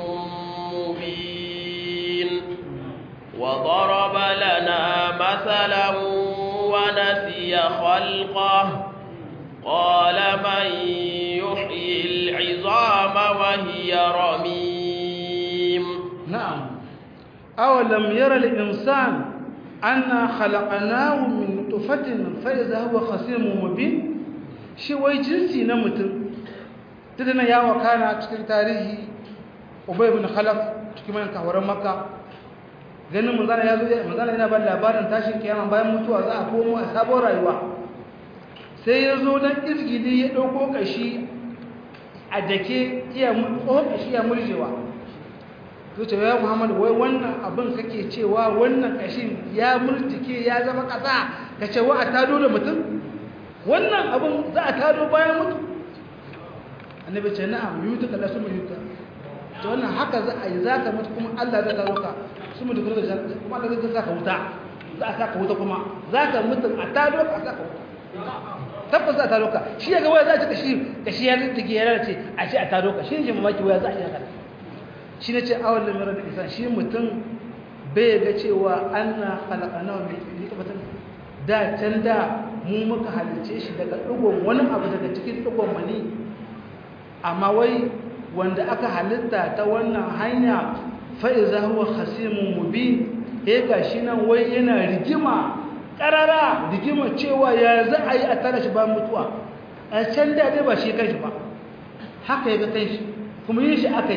Speaker 1: مبين وضرب لنا مثلا ونسي خلقه قال من يحيي العظام وهي رميم
Speaker 2: نعم أولم يرى الإنسان أنا خلقناه من نطفة فإذا هو خصيم مبين shi wai jinsi na mutum tana ya wakana cikin tarihi ubay ibn khalaf cikin man kawaran makka ganin manzana ya zo manzana yana ba labarin tashin kiyama bayan mutuwa za a komo a sabon rayuwa sai ya zo dan izgidi ya dauko kashi a dake iya tsohon kashi ya murjewa zuce ya muhammadu wai wannan abin kake cewa wannan kashin ya murtike ya zama ƙasa ka ce wa a tado da mutum wannan abin za a tado bayan mutu annabi ce na'am yuta kala su mu yuta to wannan haka za a yi za ka mutu kuma allah zai taro ka su mutu kuma da kuma allah zai saka wuta za a saka wuta kuma za ka mutu a tado ka a saka wuta tabbas za a tado ka shi ya ga waya za a ci kashi kashi ya rike ya lalace a ce a tado ka shi ne mamaki waya za a yi haka shi ne ce awon lamirar da isa shi mutum bai ga cewa an na halakana wa mai tabbatar da can da mu muka halice shi daga ɗigon wani abu daga cikin ɗigon mani amma wai wanda aka halitta ta wannan hanya fa'iza huwa hasimun mubi ya ga shi nan wai yana rigima ƙarara rigima cewa ya za a yi a tara shi ba mutuwa a can da dai ba shi kai shi ba haka ya ga kai shi kuma yin shi aka yi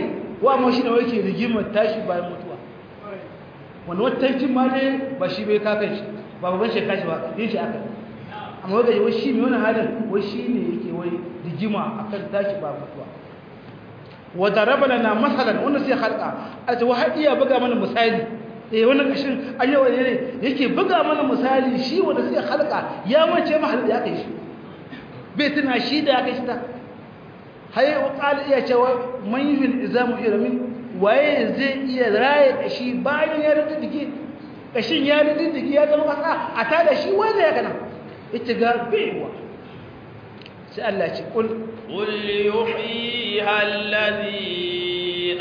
Speaker 2: wa amma shi ne wake rigimar tashi bayan mutuwa wani watancin ma dai ba shi bai kakan shi ba babban shi kashi ba yin shi aka amma wanda wai shi mai wani halin wai shi ne yake wai rigima akan tashi ba mutuwa wata raba na masalan wanda sai halka a ce wa har iya buga mana misali eh wannan kashin ayyawa ne yake buga mana misali shi wanda sai halka ya mace mahallin da aka yi shi bai tuna shi da aka shi ta haye qala iya cewa man yuhil izamu iramin waye zai iya raye kashi bayan ya riddige kashin ya riddige ya zama kasa a tada shi wanda ya kana ita ga baiwa sai Allah ce kul
Speaker 1: qul yuhyiha alladhi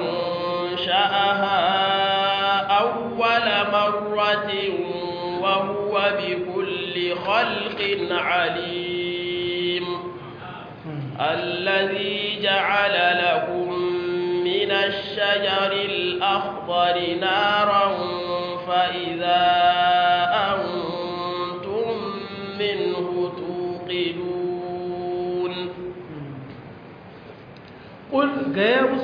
Speaker 1: ansha'aha awwala marratin wa huwa bikulli khalqin alim الذي جعل لكم من الشجر الأخضر نارا فإذا أنتم منه توقدون
Speaker 2: قل قيابس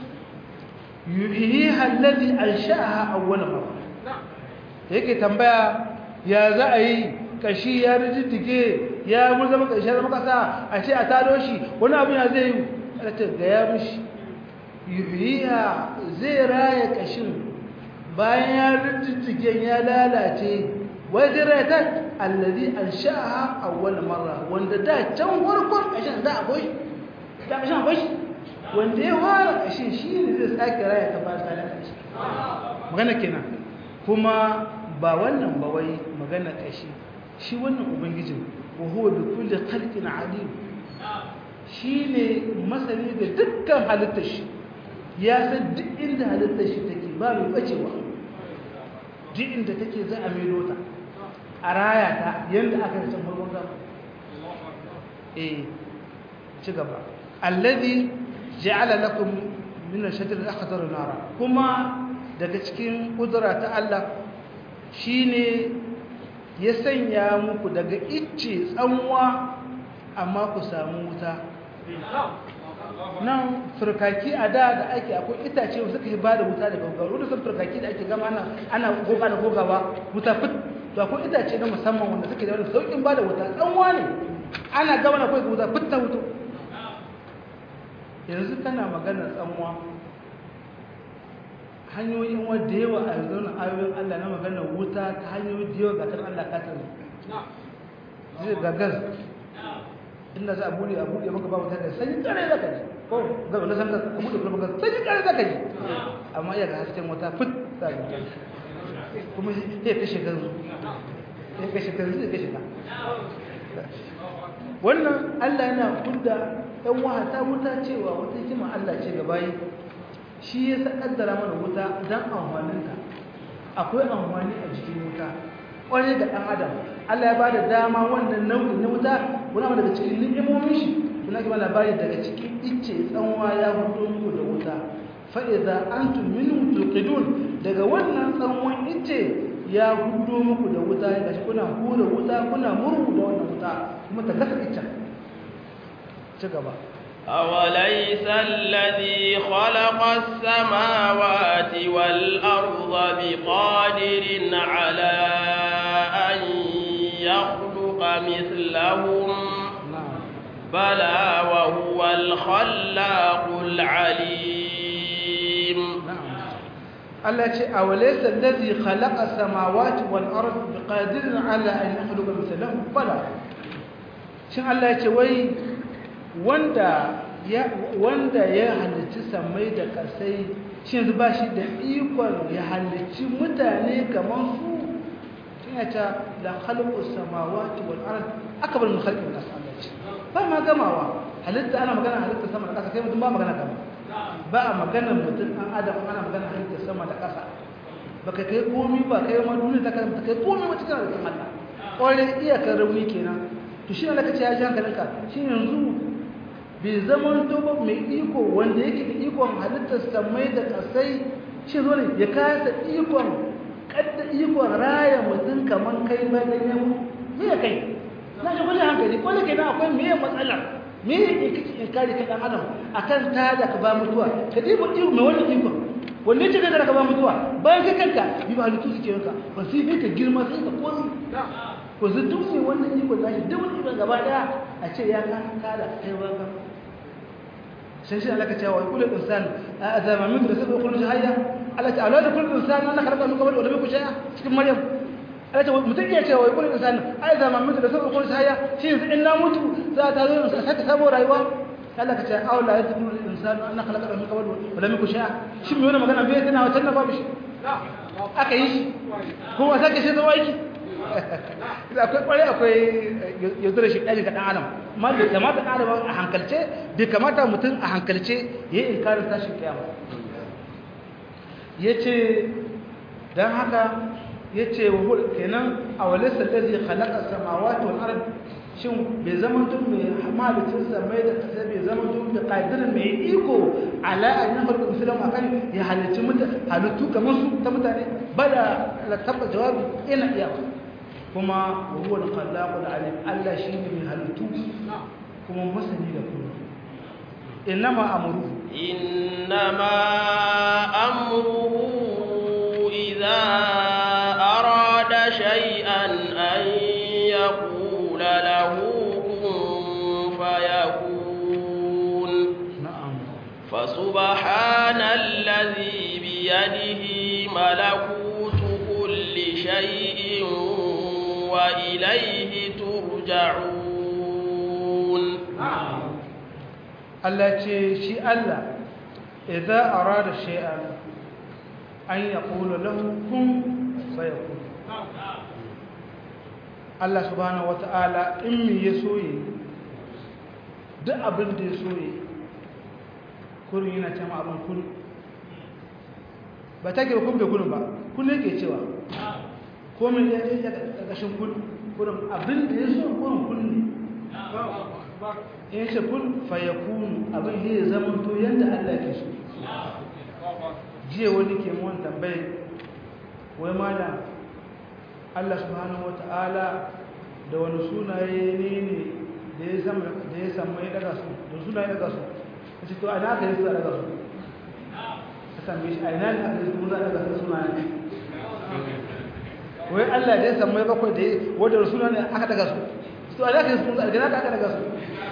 Speaker 2: يحييها الذي أنشأها أول مرة هيك تنبأ يا زعي kashi ya rijiddige ya murzama kashi zama kasa a ce a tado shi wani abu ya zai yi a ce ga ya mishi yuhiya zai raya kashin bayan ya rijiddige ya lalace wai zai raya ta allazi an sha'aha awwal marra wanda da can farkon kashin da akwai da kashin akwai shi wanda ya fara kashin shi ne zai sake raya ta bayan ta lalace magana kenan kuma ba wannan ba wai magana kashi shi wannan ubangijin wa huwa bi kulli khalqin alim shine masani da dukkan halittar shi ya san duk inda halittar shi take ba mai bacewa duk inda take za a maido ta a raya ta yanda aka yi can farkon gaba eh ci gaba alladhi ja'ala lakum min ash-shajar al-akhdar nara kuma daga cikin kudura ta Allah shine ya sanya muku daga icce tsanwa amma ku samu wuta nan firkaki a da da ake akwai itace suka yi ba da wuta daga gaggawa wanda sun firkaki da ake gama ana ana goga da gogawa wuta fit to akwai itace na musamman wanda suke da wani saukin ba da wuta tsanwa ne ana gama na kawai wuta fit ta wuto yanzu kana maganar tsanwa hanyoyin wadda yawa a yanzu na ayoyin Allah na maganar wuta ta hanyoyi da yawa gatar Allah katar zai gagar inda za a buɗe a buɗe maka ba wuta da sanyi kare zaka ji ko gaba na sanar a buɗe kuma sanyi kare zaka ji amma iya ga hasken wata fit za ka ji kuma ya kashe kanzu ya kashe kanzu ya kashe ka wannan Allah yana kudda ɗan wahata wuta cewa wata hikima Allah ce ga bayi shi ya kaddara mana wuta don amfaninta akwai amfani a jikin wuta ƙwarai da ɗan adam Allah ya ba da dama wannan nau'in na wuta wani abu daga cikin ni'imomin shi suna gaba labari daga cikin icce tsanwa ya fito muku da wuta fa'iza an tuminu tuqidun daga wannan tsanwan icce ya hudo muku da wuta ya gashi kuna hura wuta kuna murhu da wannan wuta kuma ta gasa iccen ci gaba
Speaker 1: أوليس الذي خلق السماوات والأرض بقادر على أن يخلق مثلهم بلى وهو الخلاق العليم
Speaker 2: Allah ce a walaisa allazi khalaqa samawati wal ard biqadirin ala an yakhluqa mithlahum bala shin Allah ya ce wai wanda ya wanda ya halicci samai da kasai shin ba shi da ikon ya halicci mutane kamar su shin ya ta la khalaqu samawati wal ard akbar min khalqi nas Allah ce ba ma gamawa halitta ana magana halitta sama da kasa kai mutum ba magana gama ba a maganar mutum an adam ana magana halitta sama da kasa baka kai komi ba kai ma duniya ta kai kai komi wata kana da Allah ƙwarai iyakar rauni kenan to shi Allah kace ya ji hankalinka shi yanzu bai zaman doba mai iko wanda yake da ikon halittar samai da kasai shi zo ne ya kasa ikon kadda ikon raya mutum kaman kai ba da yau me ya kai na ji kwallon hankali kwallon kenan akwai me matsala me ne kake inkari kan dan adam akan ta da ka ba mutuwa ka dibo iko mai wannan iko wanne ce da ka ba mutuwa bayan ka kanka bi ba halittu suke yanka ba sai kai ka girma sai ka komi ko zai duk mai wannan iko da shi duk wani gaba daya a ce ya kan kada kai ba ka sai shi Allah ka ce wa kullu insan azama min da sabu kullu hayya Allah ta alwada kullu insan Allah khalaqa min qabl wa lam yakun shay'a cikin maryam Allah ta mutum ya ce wa kullu insan azama min da sabu kullu hayya shi yanzu in na mutu za ta zo sa saka sabo rayuwa Allah ka ce aula ya tafi insan Allah khalaqa min qabl wa lam yakun shay'a shi mai wannan magana bai tana wata na babu shi aka yi shi kuma sake shi zama aiki akwai kwarai akwai yaudar shi ɗari ga ɗan adam ma da kamata ɗan adam a hankalce bai kamata mutum a hankalce ya yi inkarin tashin kiyama ya ce don haka ya ce wa kenan a walisar da zai halaka samawati wal arab shin bai zama tun mai hamalicin samai da ƙasa bai zama tun da ƙadirin mai iko ala a yi nafar da filan akan ya halicci halittu kamar su ta mutane ba da tabbata jawabi ina iya kuma huwa al-khallaqul alim Allah shine mai halittu kuma masani da kuma innama amru
Speaker 1: innama amruhu idza arada shay'an an yaqula lahu kun fayakun
Speaker 2: na'am
Speaker 1: fasubhanalladhi biyadihi malakutu kulli shay'in وإليه ترجعون
Speaker 2: Allah ce shi Allah idza arada shay'an an yaqulu lahu kun fayakun Allah subhanahu wata'ala in me ya soye duk abin da ya soye kurin yana cewa abin kun ba take ba kun bai kun ba kun ne ke cewa komai ya yi daga ƙarƙashin kurin abin da ya so kurin kun ne in ce kun fayakunu abin ya zama to yadda Allah ke so jiya wani ke mun tambaye wai mana Allah subhanahu wata'ala da wani sunaye ne ne da ya samu da ya samu ya daga su da sunaye daga su kace to ana ka yi su daga su ka tambaye shi a ina ne aka yi su daga su sunaye wai Allah da ya samu ya bakwai da wadda suna ne aka daga su to a zaka yi sun zargina ka aka daga su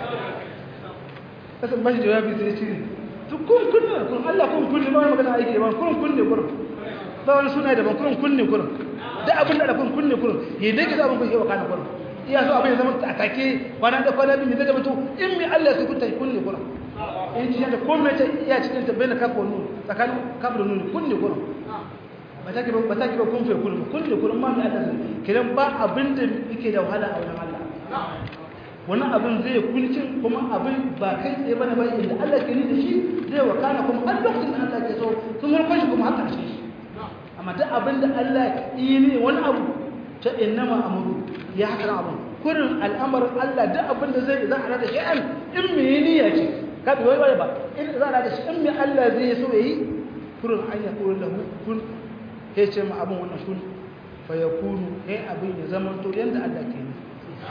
Speaker 2: kasan bashi jawabi sai ce to kun kunne kun Allah kun kunne ba wani magana aiki ba kun kunne kurum ba wani suna da ban kun kunne kurum da abin da kun kunne kurum yi dai kiza abin kun yawa kana kurum iya so abin ya zama a take kwana da kwana biyu zai zama to in mi Allah su kunta kunne kurum in ci da komai ta iya cikin ta bayyana kafa nun tsakanin kafa da nun kunne kurum ba ta ba ta ba kun fe kullum kullu kullum ma mai Allah kidan ba abin da yake da wahala a wurin Allah wani abin zai kuncin kuma abin ba kai tsaye bane ba inda Allah ke ni da shi zai wakana kuma har lokacin da Allah ke so sun harkar shi kuma har karshe shi amma duk abin da Allah yi ne wani abu ta innama amru ya haka abin kurin al'amarin Allah duk abin da zai za a da shi'an in me niyya ce ka bi wai ba in za a da shi in me Allah zai so yayi kurin an ya kurin lahu kun ya ce ma abin wannan sun fayakunu ya abin ya zama to yadda Allah ke yi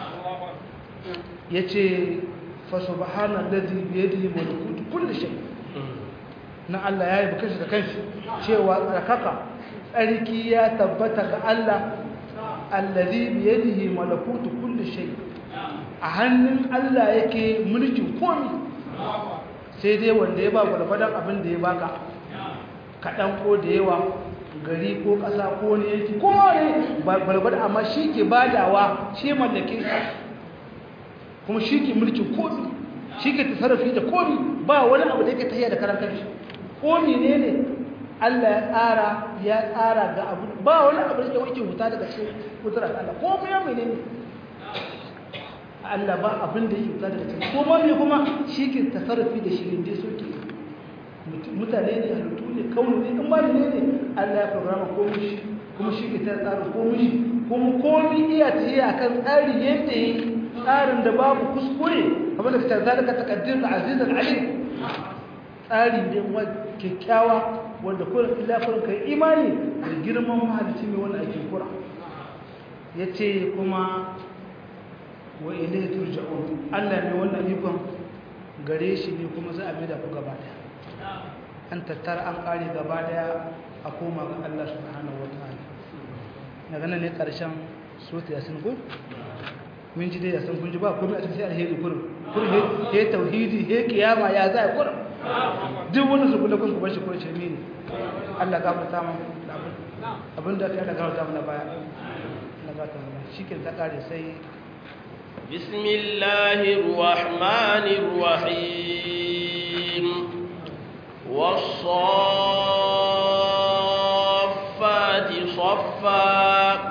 Speaker 2: ya ce fasubhanan ladhi biyadihi malakutu kulli shay na Allah ya yi bukashi da kanshi cewa tsarkaka tsarki ya tabbata ga Allah alladhi biyadihi malakutu kulli shay a hannun Allah yake mulkin komi sai dai wanda ya ba gwalgwadon abin da ya baka kaɗan ko da yawa gari ko ƙasa ko ne yanki ko ne balbada amma shi ke badawa shi mallake kuma shi ke mulkin komi shi ke tasarrafi da komi ba wani abu da yake tahiya da karan kanshi komi ne ne Allah ya tsara ya tsara ga abu ba wani abu da yake huta daga cikin kudurar Allah komi ya menene Allah ba abin da yake huta daga cikin kuma me kuma shi ke tasarrafi da shi ne so ke mutane ne halittu ne kawai ne in ba ne ne Allah ya programa komai shi kuma shi ke tsara komai shi kuma komai iya tafiya kan tsari yadda yi tsarin da babu kuskure kamar da fitar zalika taqaddir al-aziz al-alim tsari ne wa kyakkyawa wanda kullum illa kullum kai imani da girman mahalicci mai wannan ake kura yace kuma wa ilayhi turja'un Allah ne wannan ikon gare shi ne kuma za a mai da ku gaba daya an tattara an kare gaba daya a koma ga Allah subhanahu wataala daga nan ne karshen sota yasin ko mun ji dai yasin kun ji ba komai a cikin sai alheri kurin kurin he tauhidi he kiyama ya za a kurin duk wani su kula kun ku bar shi kurin shirme ne Allah gafarta mu abin da aka gafarta mu na baya Allah gafarta mu shi ke ta kare sai
Speaker 1: بسم الله الرحمن الرحيم والصافات صفا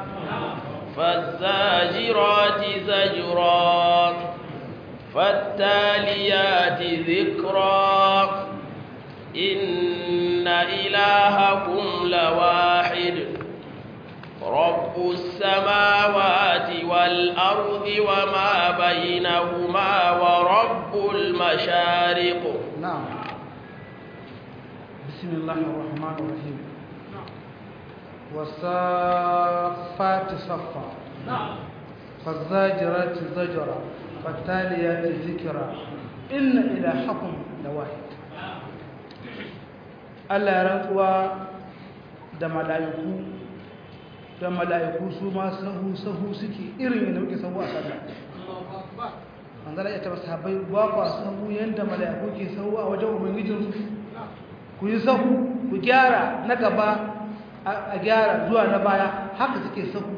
Speaker 1: فالزاجرات زجرا فالتاليات ذكرا إن إلهكم لواحد رب السماوات والأرض وما بينهما ورب المشارق
Speaker 2: نعم بسم الله الرحمن الرحيم والصافات صفا فالزاجرات زجرا فالتاليات ذكرا إن إلهكم لواحد Allah ya rantsuwa da mala'iku da mala'iku su ma sahu sahu suke irin yadda muke sahu a sallah manzala ya taba sahabbai ba ku sahu yadda mala'iku ke sahu a wajen ubangijinsu ku yi sahu ku gyara na gaba a gyara zuwa na baya haka suke sahu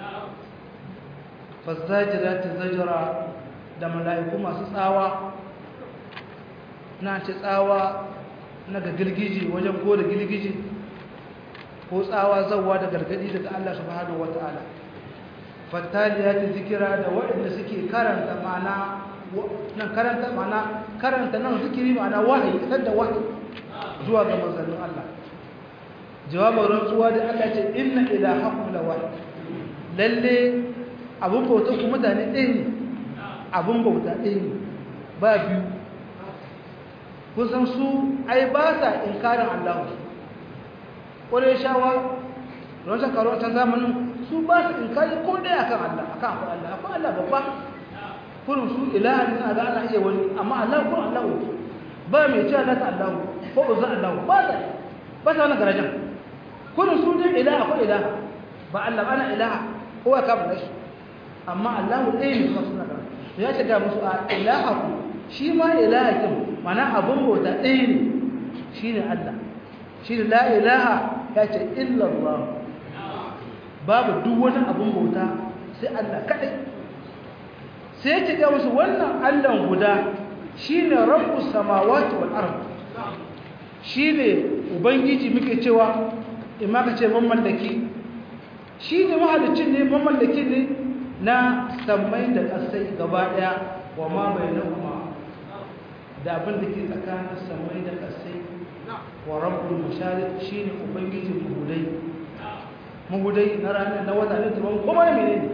Speaker 2: fazzajira ta zajira da mala'iku masu tsawa na ce tsawa na ga girgiji wajen ko da girgiji ko tsawa zauwa da gargadi daga Allah subhanahu wata'ala fattaliya ta zikira da waɗanda suke karanta ma'ana nan karanta ma'ana karanta nan zikiri ma'ana wahayi isar da wahayi zuwa ga manzannin Allah jawabin rantsuwa da Allah ce inna ilahakum la wahid lalle abun bauta ku mutane ɗaya ne abun bauta ɗaya ne ba biyu kun san su ai ba sa inkarin Allah ƙwarai shawa wancan karo can zamanin su ba su inkari ko ɗaya akan Allah akan akwai Allah akwai Allah babba kurin su ilaha ne a ga ana iya wani amma Allah ko Allah ba mai cewa lata Allah ko uzza Allah ba sa ba sa wannan garajan kurin su dai ilaha ko ilaha ba Allah ba ana ilaha ko ya kama shi amma Allah ɗaya ne kuma suna garajan to ya ce ga musu a ilaha ku shi ma ilaha kin mana abun bauta ɗaya ne shine Allah shi ne la ilaha ya ce illa Allah babu duk wani abun bauta sai Allah kaɗai sai ya ce ga musu wannan Allah guda shine rabbus samawati wal ard shine ubangiji muke cewa in ma ka ce mamallaki shine mahalicin ne mamallakin ne na sammai da ƙasai gaba ɗaya wa ma bainahuma da abin da ke tsakanin sammai da ƙasai wa rabbul masharik shine ubangijin mahudai mahudai na ranar na wata ne tuban kuma ne menene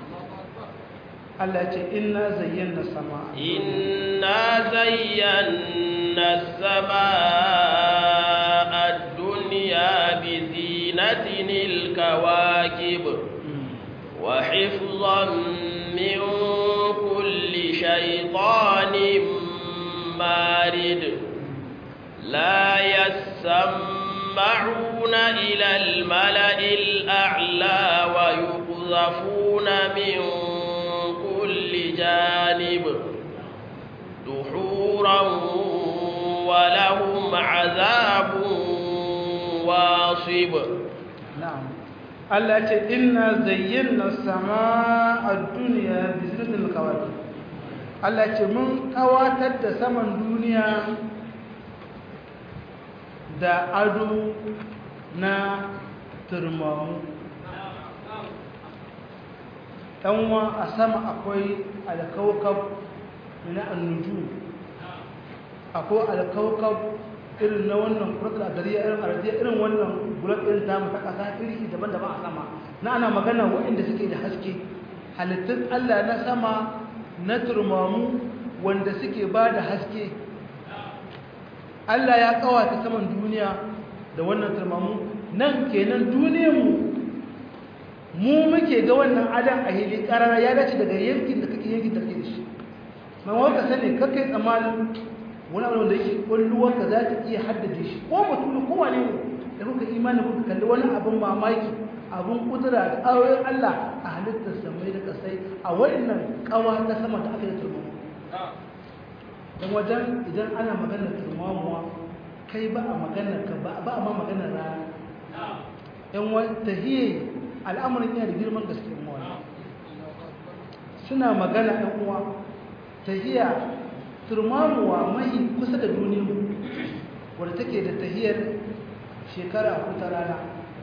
Speaker 2: Allah ce inna zayyana sama
Speaker 1: inna zayyana samaa ad-dunya bi zinatin al-kawakib wa hifzan min kulli shaytanin marid la yasma'una ila al-mala'i al-a'la wa yuqdhafuna min جانب دحورا ولهم عذاب واصب
Speaker 2: نعم التي إنا زينا السماء الدنيا بزنة الكواكب التي من كواتد سمن دنيا da ado na turmamu ɗanwa a sama akwai alkawakab na annuju akwai alkawakab irin na wannan kuratul adariya irin ardiya irin wannan gulat irin ta mu ta kasa iri daban-daban a sama na ana magana waɗanda suke da haske halittun Allah na sama na turmamu wanda suke ba da haske Allah ya kawata saman duniya da wannan turmamu nan kenan duniyarmu mu muke ga wannan adam a hili karara ya dace daga yankin da kake yankin da kake da shi mai waka sani kakai tsammanin wani abu da yake ƙwalluwarka za ta iya haddace shi ko mutum ko wane ne da kuka imani kuka kalli wani abin mamaki abin kudura da ayoyin Allah a halittar samai da kasai a wannan kawa ta sama da aka yi turmamu don wajen idan ana maganar turmamuwa kai ba a maganar ka ba a ma maganar rana yan wata hiye al'amuran yana da girman gaske mawa suna magana ɗan uwa tahiya turmamuwa mai kusa da duniya wadda take da tahiyar shekara a ta rana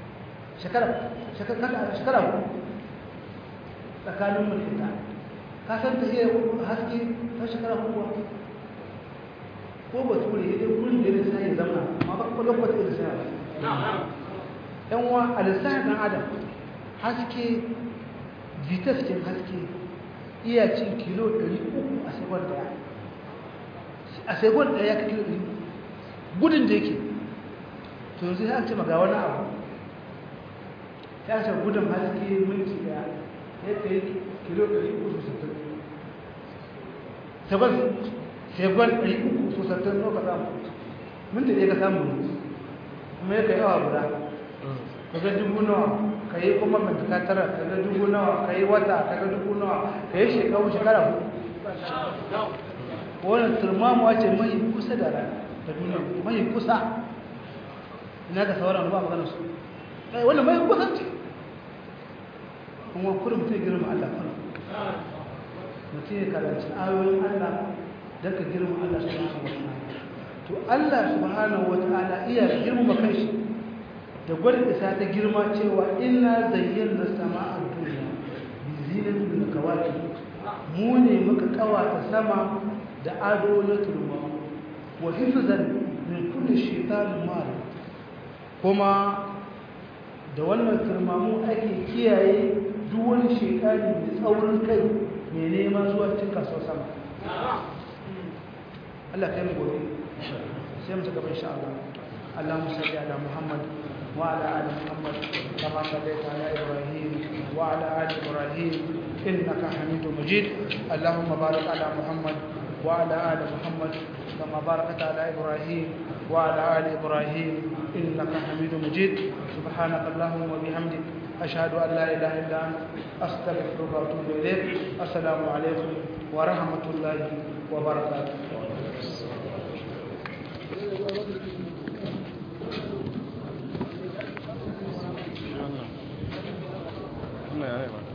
Speaker 2: shekara ku tsakanin mulkinta ka san tahiyar haske ta shekara kuwa ko ba ture ya wurin da ya sai zama ma ba kwallon kwata da sai ba yan wa a lissafin ɗan adam haske vitas kin haske iya cin kilo 300 a sekon daya a sekon daya ya ka kilo 300 gudun da yake to yanzu ya ce maga wani abu ya ce gudun haske minti daya ya kai kilo 360 sekon sekon 360 no ka samu minti ɗaya ka samu kuma ya kai awa guda ka ga dubu nawa ka yi kuma mintika tara ka ga dubu nawa ka yi wata ka ga dubu nawa ka yi shekaru shekara hudu wannan turmamuwa ce mai kusa da rana da duniya mai kusa ina ga sauran ba magana su kai wannan mai kusa ce kuma kullum mutum girma Allah kuma mutum ya karanci ayoyin Allah don ka girma Allah subhanahu wa ta'ala to Allah subhanahu wa ta'ala iya girma kanshi da gwada isa ta girma cewa ina zayyana sama'a duniya bi zinatin min kawaki mu ne muka kawata sama da ado na turma wa hifzan min kulli shaytanin marid kuma da wannan turmamu ake kiyaye duk wani shekari mai tsaurin kai mai nema zuwa cikin kasuwar sama Allah kai mu gobe sai mu ta gaba insha Allah Allahumma salli ala Muhammad وعلى آل محمد كما صليت على إبراهيم وعلى آل إبراهيم إنك حميد مجيد اللهم بارك على محمد وعلى آل محمد كما باركت على إبراهيم وعلى آل إبراهيم إنك حميد مجيد سبحانك اللهم وبحمدك أشهد أن لا إله إلا أنت أستغفرك وأتوب إليك السلام عليكم ورحمة الله وبركاته
Speaker 3: Allah ya yi